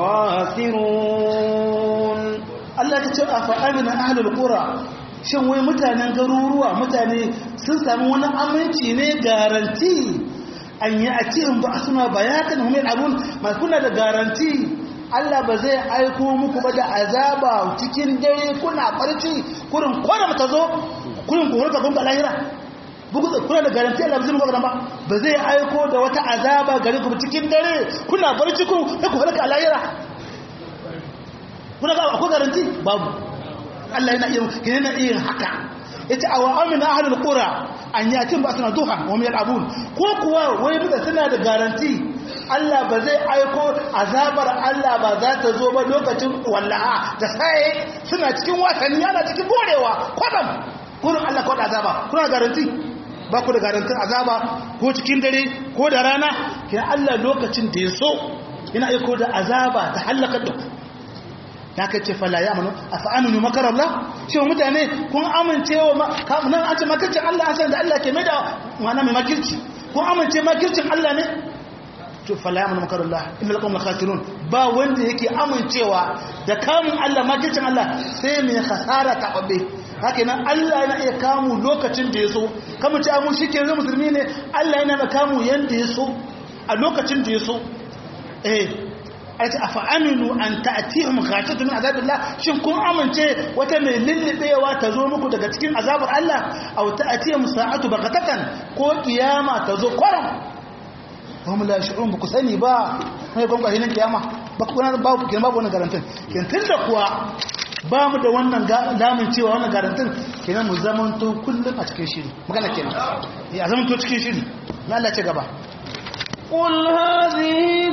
الخاسرون Allah ta ce a fa'amina ahlul qura shin wai mutanen garuruwa mutane sun sami wani aminci ne garanti an yi a cikin ba suna bayatan humil abun ma kuna da garanti Allah ba zai aiko muku ba da azaba cikin dare kuna barci kurin kwana ta zo kurin ku hulka kun ga lahira bugu kuna da garanti Allah ba zai muku ba ba zai aiko da wata azaba gare ku cikin dare kuna barci ku ku hulka lahira kuna ga akwai garanti babu Allah yana iya yana iya haka yace aw amina ahlul qura an yatin ba suna duha wa min abun ko kuwa wai muka suna da garanti Allah ba zai aiko azabar Allah ba za ta zo ba lokacin wallaha da sai suna cikin wasanni ana cikin borewa kwadam kurin Allah kawai azaba kuna garanti ba ku da garantin azaba ko cikin dare ko da rana kin Allah lokacin da ya so yana aiko da azaba ta halaka da ku ya ka ce fala ya amanu a fa'aminu makarar Allah cewa mutane kun amince wa nan an ce makircin Allah an san da Allah ke mai da mana mai makirci kun amince makircin Allah ne to fala ya amanu makarar Allah inda laƙon makasirun ba wanda yake amincewa da kamun Allah makircin Allah sai mai hasara taɓaɓe haka nan Allah yana iya kamu lokacin da ya so kamun ci amu shi ke zai musulmi ne Allah yana da kamu yadda ya so a lokacin da ya so eh aita afa aminu an ta'tihum khashatun min azabillah shin kun amince wata mai lillibewa ta zo muku daga cikin azabar Allah aw ta'tihum sa'atu baghatatan ko kiyama ta zo kwaram hum la yash'urun ku sani ba sai kun ga hinan kiyama ba ku na babu kin babu wannan garantin kin tunda kuwa ba mu da wannan damun cewa wannan garantin kenan mu zamanto kullum a cikin shiri magana kenan ya zamanto cikin shiri na Allah ce gaba قل هذه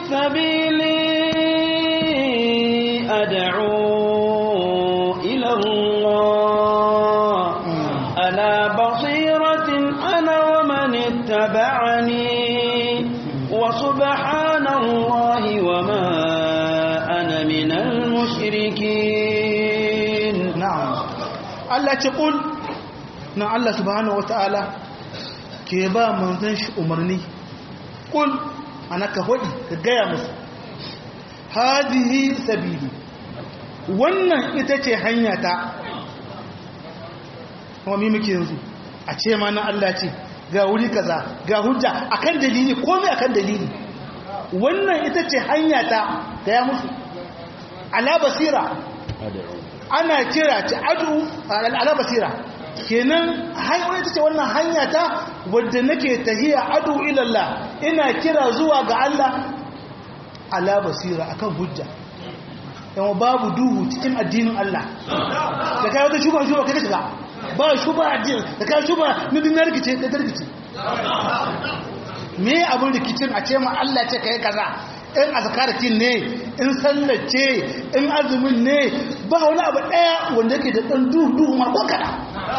سبيلي أدعو إلى الله على بصيرة أنا ومن اتبعني وسبحان الله وما أنا من المشركين na'am Allah ce kul na Allah subhanahu wataala ke ba manzon shi umarni kul ana ka hodi ka gaya musu hadihi sabili wannan ita ce hanya ta kuma mi muke yanzu a ce ma na Allah ce ga wuri kaza ga hujja akan dalili komai akan dalili wannan ita ce hanya ta gaya musu ala basira ana kira ta adu ala basira kenan hanyar ta ce wannan hanya ta wadda nake tahiya adu ilallah ina kira zuwa ga Allah ala basira akan hujja yawa babu duhu cikin addinin Allah da kai wata shuba shuba kai shiga ba shuba addini da kai shuba na dinar rikice ka tarkice me abin rikicin a ce ma Allah ce kai kaza in azkaratin ne in sallace in azumin ne ba wani abu daya wanda yake da dan duhu duhu ma ko kada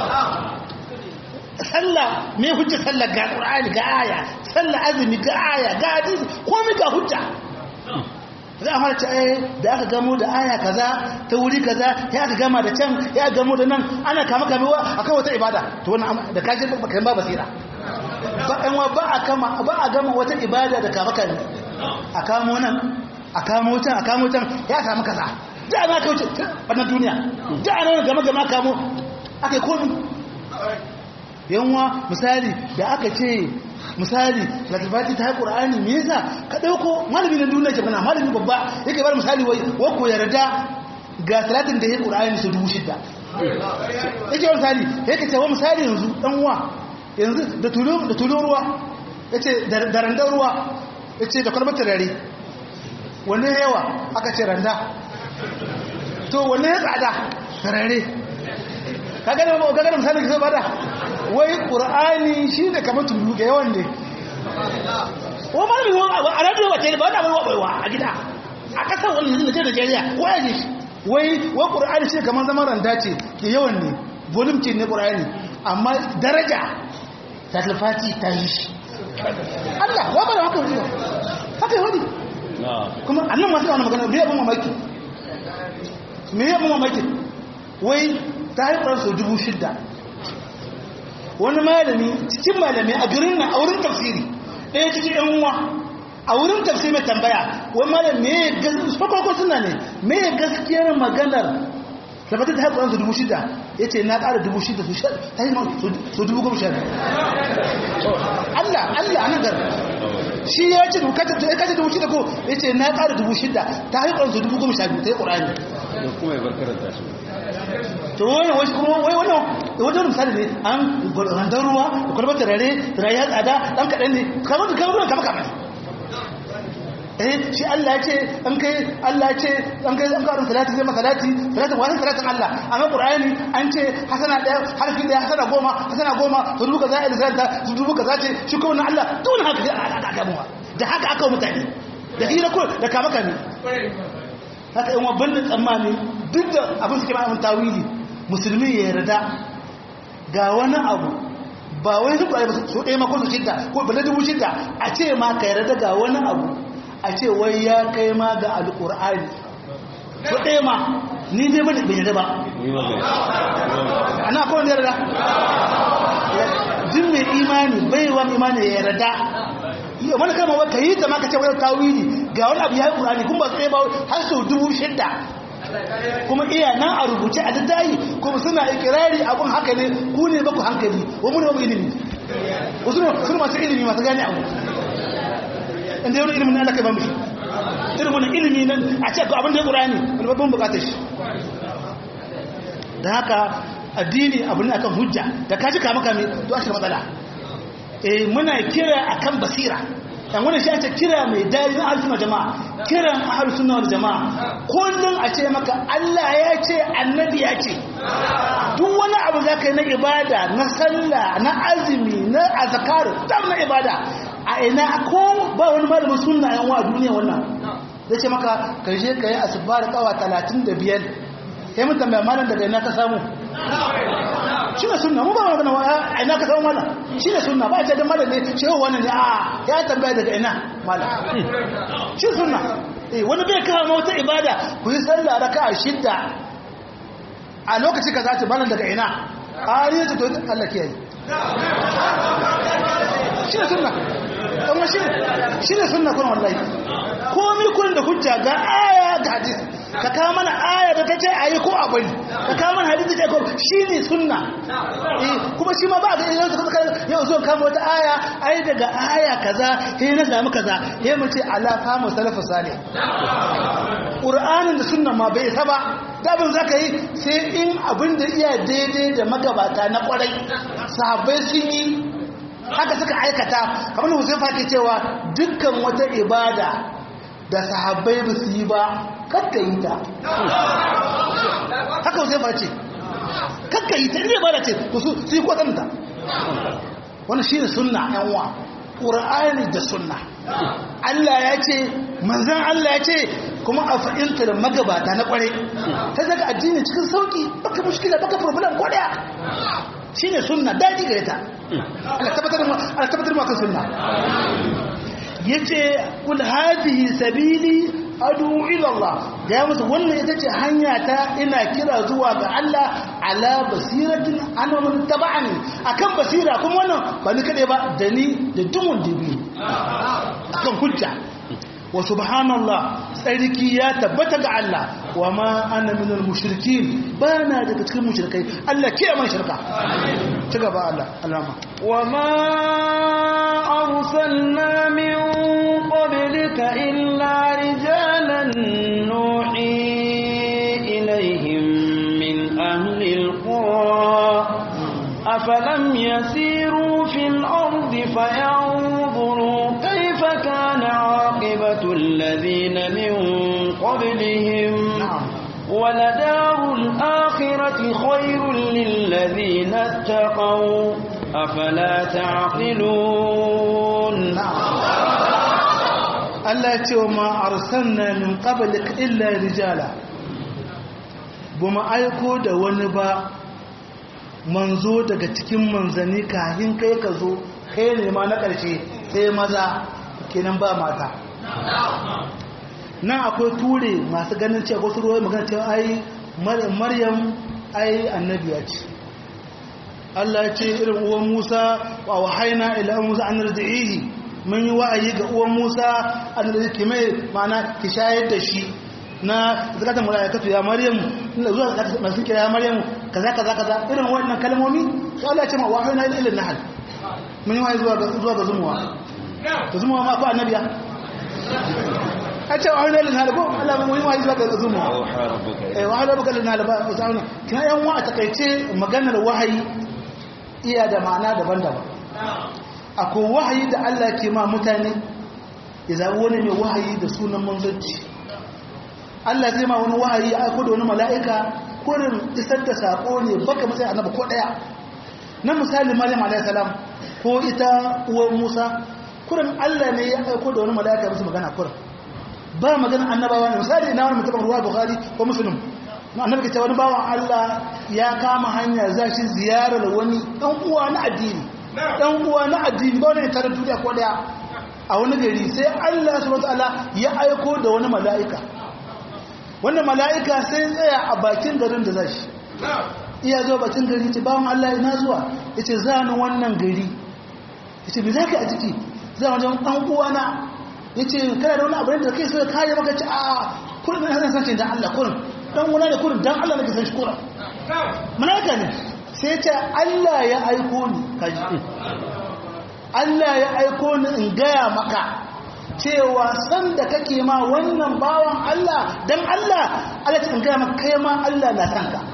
sallah me hujja sallah ga qur'ani ga aya sallah azumi ga aya ga hadisi komai ga hujja za a harce eh da aka gamo da aya kaza ta wuri kaza ya aka gama da can ya gamo da nan ana kama kamewa akan wata ibada to wannan da kaje baka ba basira ba ɗan wa ba a kama ba a gama wata ibada da kama kame a kamo nan a kamo can a kamo can ya samu kaza da ana kauce wannan duniya da ana gama gama kamo aka yi komi yanwa misali da aka ce misali latifati ta haƙur ƙur'ani me yasa ka ɗauko malami na duniya ke mana malami babba yake bar misali wai wako yarda ga talatin da ya ƙur'ani su dubu shidda yake wani misali yake ce wa misali yanzu ɗan uwa yanzu da tulun ruwa ya ce da randar ruwa ya ce da kwalbar turare wanne yawa aka ce randa to wanne ya tsada turare ka gane misali ka zai bada wai ƙur'ani shi ne kamar tulu ga yawan ne wa malami a radio ba ce ba wani abin waɓaiwa a gida a ƙasar wani yanzu da ce Najeriya ko ya ji wai wa qur'ani shi kamar zaman randa ce ke yawan ne volume ce ne qur'ani amma daraja ta talfati ta yi shi Allah wa bada haka wani haka yi wani kuma annan masu wani magana me yabon mamaki me yabon mamaki wai ta yi ƙwarar sau dubu shidda wani malami cikin malami a garin na a wurin tafsiri ɗaya cikin yan uwa a wurin tafsiri mai tambaya wani malami me gaskiyar suna ne me gaskiyar maganar tabbatar da haƙuran su dubu shida ya ce na ƙara dubu shida su sha ta yi su dubu goma sha Allah Allah a nan gar shi ya ce ya kace dubu shida ko ya ce na ƙara dubu shida ta haƙuran su dubu goma sha biyu ta yi ƙurani da kuma ya barkaranta su to wani wani kuma wai wannan wajen misali ne an randar ruwa da kwalbar turare turare ya tsada ɗan kaɗan ne kamar da kamar kamar kamar eh shi Allah ya ce an kai Allah ya ce an kai an karin salati zai masalati salatin wani salatin Allah amma Qur'ani an ce hasana daya harfi daya hasana goma hasana goma to dubu kaza ila zalta to dubu kaza ce shi ko Allah dole haka sai aka aka muwa da haka aka mutane da hira ko da kama kame haka in wabban da tsammani duk da abin suke ma'amin tawili musulmi ya yarda ga wani abu ba wai su ba su ɗaya makon su shidda ko bala dubu shidda a ce ma ka yarda ga wani abu a ce wai ya kai ma ga alƙur'ani su ɗaya ma ni dai bane bai yarda ba ana kawai da yarda jin mai imani bai wa imani ya yarda wani kama wa ka yi ta maka ce wani tawili ga wani abu ya yi ƙur'ani kuma ba su ɗaya ba har sau dubu shidda kuma iya nan a rubuce a dattayi kuma suna ikirari abun haka ne ku ne baku hankali wa mu ne baku ilimi wasu ne masu ilimi masu gane abu inda yau ilimin Allah kai ba mushi irin wani ilimi nan a ce abin da ya ƙura ne wani babban bukatar shi da haka addini abu ne akan hujja da ka ji kama kame to a shi matsala eh muna kira akan basira dan wannan shi ake kira mai dai na ahlus jama'a kiran ahlus sunna wal jama'a kullun a ce maka Allah ya ce annabi ya ce duk wani abu zaka yi na ibada na sallah na azumi na azkar duk na ibada a ina ko ba wani malamin sunna yan wa duniya wannan zai ce maka ka je ka yi asbar kawa 35 sai mun tambaya malam daga ina ka samu shi ne sunna mu ba magana wa a ina ka samu malam shi ne sunna ba a ce dan malam ne shi wannan ne a ya tambaya daga ina malam shi sunna eh wani bai kawo wata ibada ku yi sallah raka'a shidda a lokaci ka zaci malam daga ina a ne to Allah ke yi shi ne sunna amma shi shi ne sunna kuma wallahi komai kun da hujja ga aya ga hadisi ka kawo mana aya da ta ce a yi ko a bari ka kawo mana hadisi da ko shi ne sunna kuma shi ma ba ga idan suka suka yau zo kama wata aya ai daga aya kaza sai na samu kaza sai mu ce ala famu salafu salih qur'anin da sunna ma bai isa ba dabin zaka yi sai in abin da iya daidai da magabata na kwarai sahabbai sun yi haka suka aikata kamar Huzaifa ke cewa dukkan wata ibada da sahabbai ba su yi ba kakka yi ta haka Huzaifa ce kakka yi ta ne ba da ce to su yi kwatanta wani shi ne sunna yanwa ƙura'ani da sunna Allah ya ce manzan Allah ya ce kuma a fahimtar magabata na ƙware ta daga addini cikin sauƙi baka mushkila baka problem ko daya shi ne sunna daji gare ta ana tabbatar maka sunna ya ce kul hadihi sabili adu ilallah da ya musu wannan ita ce hanya ta ina kira zuwa ga Allah ala basiratin ana mun taba'ani akan basira kuma wannan ba ni kade ba da ni da dumun dibi akan hujja wa subhanallah tsarki ya tabbata ga Allah wa ma ana minal mushrikin ba na daga cikin mushrikai Allah ke man shirka ci gaba Allah alama wa ma arsalna min qablika illa rijalan nuhi ilaihim min ahli alqura afalam yasiru fil ardi fayanzuru kayfa kana عاقبة الذين من قبلهم ولدار الآخرة خير للذين اتقوا أفلا تعقلون Allah ya ce wa ma arsalna min qablik illa rijala ba mu aiko da wani ba manzo daga cikin manzanni kafin kai ka zo kai ne ma na ƙarshe sai maza kenan ba mata nan akwai ture masu ganin cewa wasu ruwa magana cewa ai maryam ai annabiya ce Allah ya ce irin uwan Musa wa wahaina ila Musa an radihi mun yi wa'ayi ga uwan Musa an radihi mai ma'ana ki shayar da shi na zakatan malaikatu ya Maryam ina zuwa masu kira ya Maryam kaza kaza kaza irin wannan kalmomi to Allah ya ce ma wahaina ila nahl mun yi wa'ayi zuwa ga zuwa ga zumuwa to zumuwa ma ko annabiya a ce wahaina ila nahl ko Allah mun yi wa'ayi zuwa ga zumuwa eh wahaina rabbuka ila nahl ba zauna kina yan wa a takaice maganar wahayi iya da ma'ana daban-daban akwai wahayi da Allah ke ma mutane ya zaɓi wani mai wahayi da sunan manzanci Allah zai ma wani wahayi ya aiko da wani mala'ika kurin isar da saƙo ne baka matsayi annaba ko ɗaya na misali maryam alaihissalam ko ita uwar musa kurin Allah ne ya aiko da wani mala'ika musu magana kurin ba magana annabawa ne misali ina wani mutum ruwa bukhari ko muslim annabi ke wani bawan Allah ya kama hanya za shi ziyarar wani ɗan uwa na addini ɗan uwa na addini ba wani tare duniya ko ɗaya a wani gari sai Allah subhanahu wataala ya aiko da wani mala'ika wannan mala'ika sai tsaya a bakin garin da za shi iya zuwa bakin gari ce bawan Allah ina zuwa ya ce za ni wannan gari ya ce me za ka a ciki za wajen ɗan uwa na ya ce kana da wani abu da kai so ya kare maka ce a kullum na hasan sace da Allah kullum dan wani da kurin dan Allah nake san shi kura malaika ne sai ce Allah ya aiko ni kaji Allah ya aiko ni in gaya maka cewa san da kake ma wannan bawan Allah dan Allah Allah ta in gaya maka kai ma Allah na san ka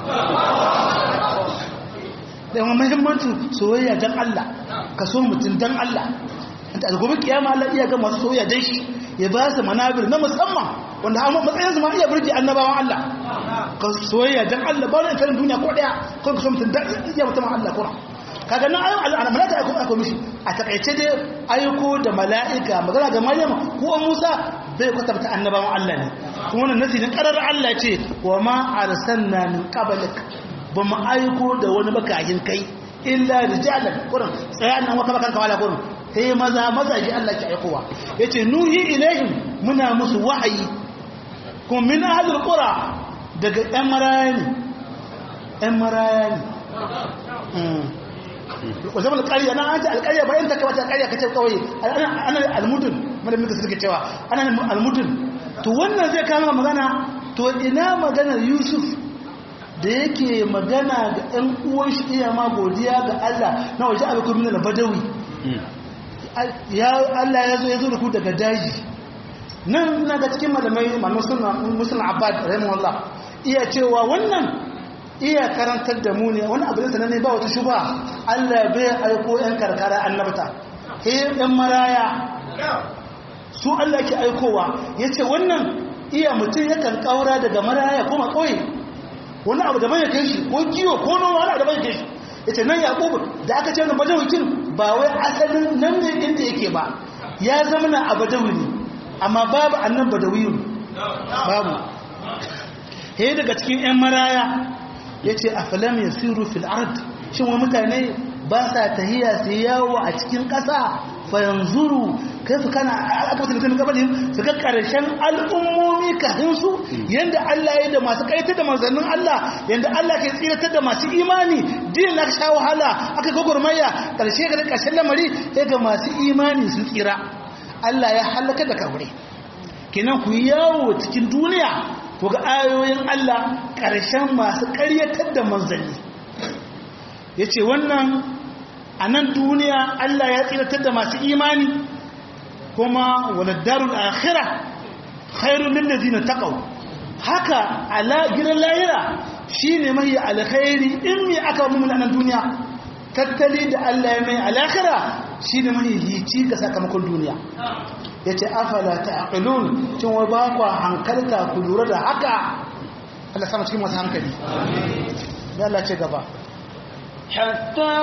da yawan muhimmancin soyayya dan Allah ka so mutum dan Allah da gobe kiyama Allah iya ga masu soyayya dan shi ya ba su manabir na musamman wanda a matsayin ma iya burge annabawan Allah ka soyayya dan Allah ba wani karin duniya ko daya ko ka so mutum dan iya mutum Allah ko kaga nan ayo al malaka aiko aiko mishi a takaice dai aiko da mala'ika magana ga Maryam ko Musa bai kwatanta annabawan Allah ne kuma wannan nasi ne karar Allah ce wa ma arsalna min qablik ba mu aiko da wani bakahin kai illa rijalan kurin tsaya nan waka bakan kawala kurin sai maza mazaji Allah ke aikowa yace nuhi ilaihim muna musu wahayi kuma min ahlul qura daga ɗan maraya ne ɗan maraya ne wajen alƙarya na an ce alƙarya bayan ta kamata alƙarya ka ce kawai ana almudun malamin ka suke cewa ana almudun to wannan zai kama magana to ina maganar yusuf da yake magana ga ɗan uwan shi iya ma godiya ga Allah na waje abu kuma na badawi ya Allah ya zo ya zo da ku daga daji nan na ga cikin malamai musulun abad rahimahullah iya cewa wannan iya karantar da mu ne wani abin da ne ba wata shuba Allah bai aiko yan karkara annabta he yan maraya su Allah ke aikowa yace wannan iya mutum yakan kaura daga maraya kuma kauye wani abu da bai kai shi ko kiwo ko noma wani abu da bai kai shi yace nan yaqub da aka ce wannan badawikin ba wai asalin nan ne inda yake ba ya zama na abadawi ne amma babu annan badawiyun babu he daga cikin yan maraya yace afalam yasiru fil ard shin wa mutane ba sa tahiya su yawo a cikin ƙasa fa yanzuru kaifa kana aka mutum gabanin su ga karshen al'ummomi kafin su yanda Allah ya da masu kaitar da manzannin Allah yanda Allah ke tsiratar da masu imani din na sha wahala aka gogormaya karshe ga karshen lamari sai ga masu imani sun tsira Allah ya halaka da kabure kenan ku yawo cikin duniya ku ga ayoyin Allah karshen masu ƙaryatar da manzanni yace wannan a nan duniya Allah ya tsiratar da masu imani kuma wani darul akhira khairun lil ladina taqaw haka ala gidan lahira shine mai alkhairi in mi aka mu nan duniya tattali da Allah ya mai alakhira shine mai hici ga sakamakon duniya yace afala taqilun cin wa ba ku hankalta ku lura da haka Allah sama cikin masu hankali amin Allah ce gaba حتى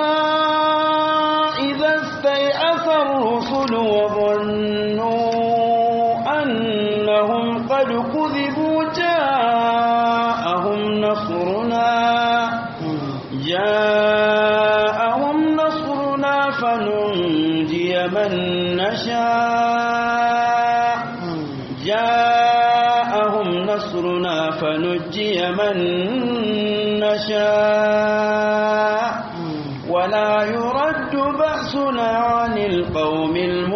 إذا استيأس الرسل وظنوا أنهم قد كذبوا جاءهم نصرنا نشاء جاءهم نصرنا فنجي من نشاء ولا يرد بأسنا عن القوم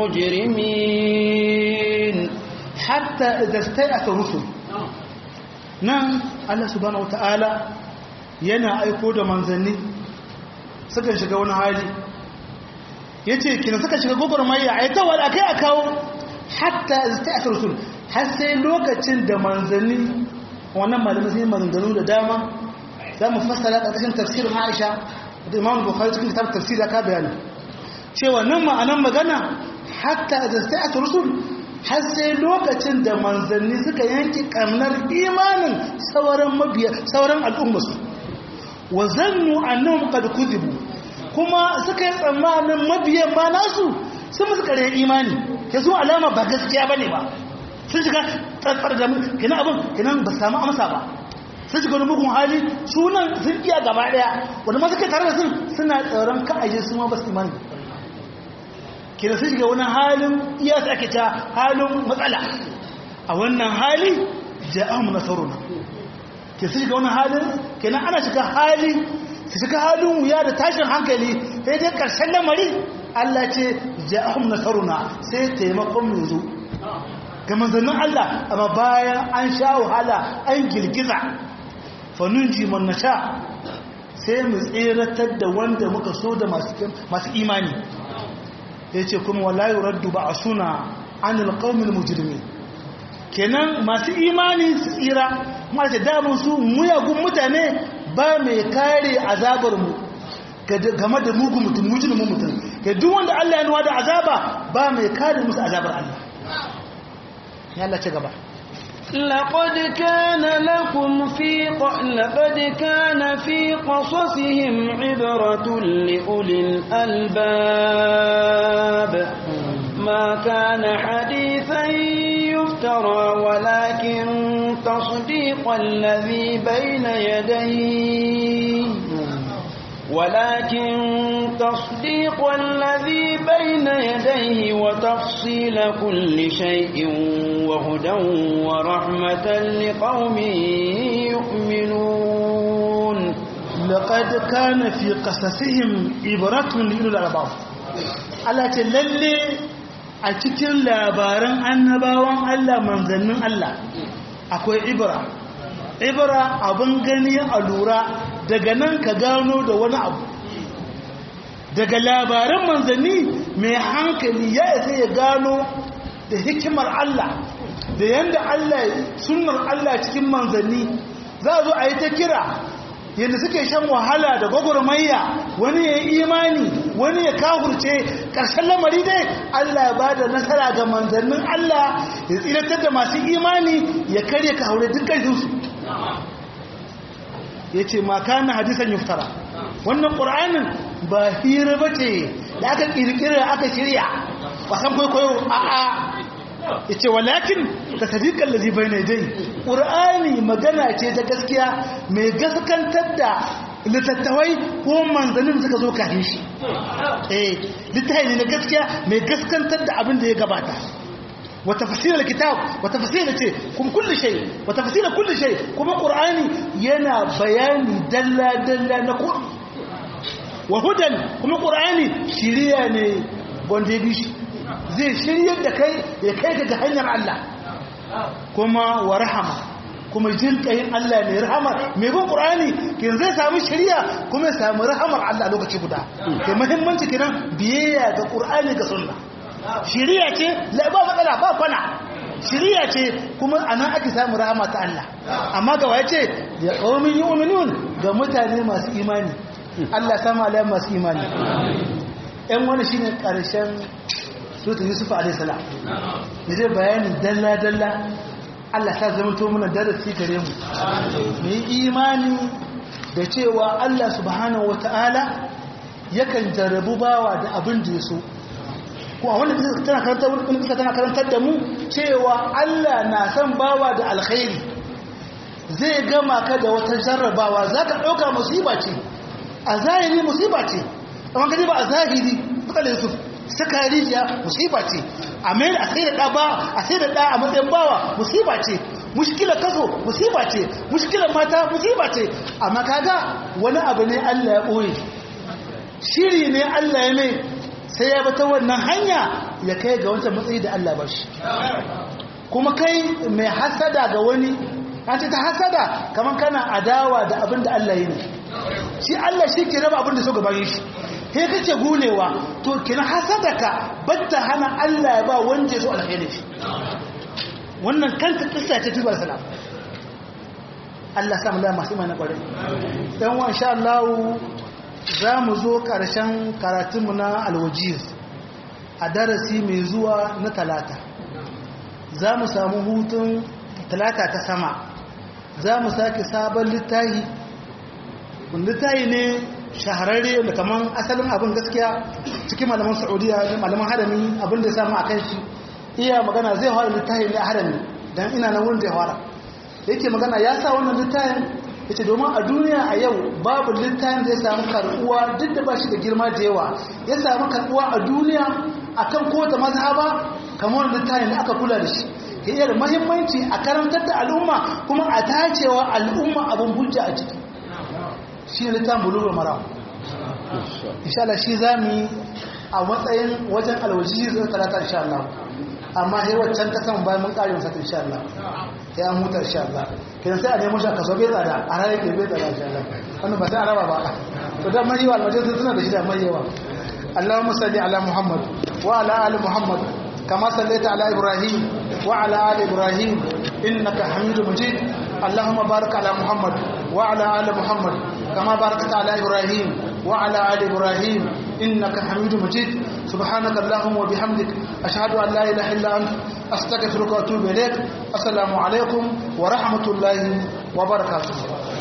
المجرمين hatta idza stai'ata rusul nan Allah subhanahu wataala yana aiko da manzanni suka shiga wani hali yace kina suka shiga gogormayya ai ta wala kai a kawo hatta idza stai'ata rusul har sai lokacin da manzanni wannan malamin sai maganganu da dama za mu fassara ƙarƙashin tafsirin Aisha da Imam Bukhari cikin kitab tafsir ka bayani cewa nan ma'anan magana hatta idza stai'ata rusul har sai lokacin da manzanni suka yanki kamnar imanin sauran mabiya sauran al'ummarsu wa zannu annahum qad kuzibu kuma suka yi tsammanin mabiyan ma nasu sun musu kare imani ke su alama ba gaskiya bane ba sun shiga tsatsar da kina abin kina ba samu amsa ba sun shiga wani mugun hali sunan sun iya gaba daya wanda ma suka tare da sun suna tsoron ka aje su ma ba su imani kina sun shiga wani halin iya su ake ta halin matsala a wannan hali ja'ahum nasaruna ke sun shiga wani halin kenan ana shiga hali su shiga halin wuya da tashin hankali sai dai karshen lamari Allah ce ja'ahum nasaruna sai taimakon mu zo ga manzannin Allah amma bayan an sha wahala an girgiza fanunji man nasha sai mu tseratar da wanda muka so da masu imani ya ce kuma wallahi raddu ba a suna an alƙaumin mujirmi kenan masu imani su tsira masu damun su muyagun mutane ba mai kare azabarmu game da mugun mutum mujirmin mutum ga duk wanda Allah ya nuwa da azaba ba mai kare musu azabar Allah ya Allah ce gaba لقد كان لكم في ق... لقد كان في قصصهم عبرة لأولي الألباب ما كان حديثا يفترى ولكن تصديق الذي بين يديه ولكن تصديق الذي بين يديه وتفصيل كل شيء وهدى ورحمة لقوم يؤمنون لقد كان في قصصهم عبرة لأولي الألباب Allah ce lalle a cikin labaran annabawan Allah manzannin Allah akwai ibra ibra abin gani a lura daga nan ka gano da wani abu daga labaran manzanni mai hankali ya isa ya gano da hikimar Allah da yadda Allah sunnar Allah cikin manzanni za a zo a yi ta kira yadda suke shan wahala da gwagwarmayya wani ya yi imani wani ya kahurce ƙarshen lamari dai Allah ya ba da nasara ga manzannin Allah ya tsiratar da masu imani ya karya ka haure dukkan su ya ce maka na hadisan yuftara wannan ƙur'anin ba hira ba ce da aka ƙirƙira aka shirya wasan kwaikwayo a a ya ce walakin ka sadiƙar da zibai na dai ƙur'ani magana ce ta gaskiya mai gaskantar da littattawai ko manzannin suka zo kafin shi eh littafi ne na gaskiya mai gaskantar da abin da ya gabata وتفسير الكتاب وتفسير شيء كم كل شيء وتفسير كل شيء كما قرآني ينا بياني دلا دلا نقول وهدى كما قرآني شرياني بونديبيش زي شريان da kai ya kai ka ga hanyar Allah kuma wa rahama kuma jin kayin Allah ne rahama mai bin Qur'ani kin zai samu shari'a kuma ya samu rahamar Allah lokaci guda ke muhimmanci kiran biyayya ga Qur'ani ga sunna shiriya ce ba matsala ba kwana shiriya ce kuma a nan ake samun rahama ta Allah amma ga waye ce ya ƙaumin yi umarnin ga mutane masu imani Allah sama alayan masu imani ‘yan wani shi ne ƙarshen sutun yusuf a.s. da zai bayani dalla-dalla Allah ta zama to muna darasi gare mu mai imani da cewa Allah subhanahu wa ta'ala yakan jarabu bawa da abin da ya so ko a wanda tana karantar wani bisa tana karantar da mu cewa Allah na san bawa da alkhairi zai gama ka da wata jarrabawa za ka ɗauka musiba ce a zahiri musiba ce amma gani ba a zahiri matsalar yusuf saka rijiya musiba ce a mai a sai da ɗa ba a sai da ɗa a matsayin bawa musiba ce mushkilar kaso musiba ce mushkilar mata musiba ce amma kaga wani abu ne Allah ya ɓoye shiri ne Allah ya mai sai ya bata wannan hanya ya kai ga wancan matsayi da Allah ba shi kuma kai mai hasada ga wani an ce ta hasada kamar kana adawa da abin da Allah yi ne shi Allah shi ke raba abin da so gaban shi he kake gunewa to kina hasadaka batta hana Allah ya ba wanda so alheri shi wannan kanta kissa ce tubar salam Allah sa mu da masu imani kwarai dan wa insha Allah za mu zo karshen karatunmu na alwajiz a darasi mai zuwa na talata za mu samu hutun talata ta sama za mu sake sabon littahi littahi ne shahararre da kaman asalin abin gaskiya cikin malaman saudiya da malaman harami abin da ya samu a kan shi iya magana zai fara littahi ne a harami don ina na wurin zai fara yake magana ya sa wannan littahin ya ce domin a duniya a yau babu littahin da ya samu karbuwa duk da ba shi da girma da yawa ya samu karbuwa a duniya akan kowace mazhaba kamar littahin da aka kula da shi ya iya da mahimmanci a karantar da al'umma kuma a tacewa al'umma abin hujja a ciki shi ne littafin bulugul mara insha Allah shi za mu yi a matsayin wajen alwaji zai talata insha Allah amma sai waccan ta saman bayan mun kare masa insha Allah ya an huta insha Allah kidan sai a nemo shi a kaso bai tsada a ranar ke bai tsada insha Allah wannan ba sai a raba ba to dan mai yawa alwaji suna da shi da mai yawa اللهم صل على محمد وعلى ال محمد كما صليت على إبراهيم وعلى آل إبراهيم إنك حميد مجيد اللهم بارك على محمد وعلى آل محمد كما باركت على إبراهيم وعلى آل إبراهيم إنك حميد مجيد سبحانك اللهم وبحمدك أشهد أن لا إله إلا أنت أستغفرك وأتوب إليك السلام عليكم ورحمة الله وبركاته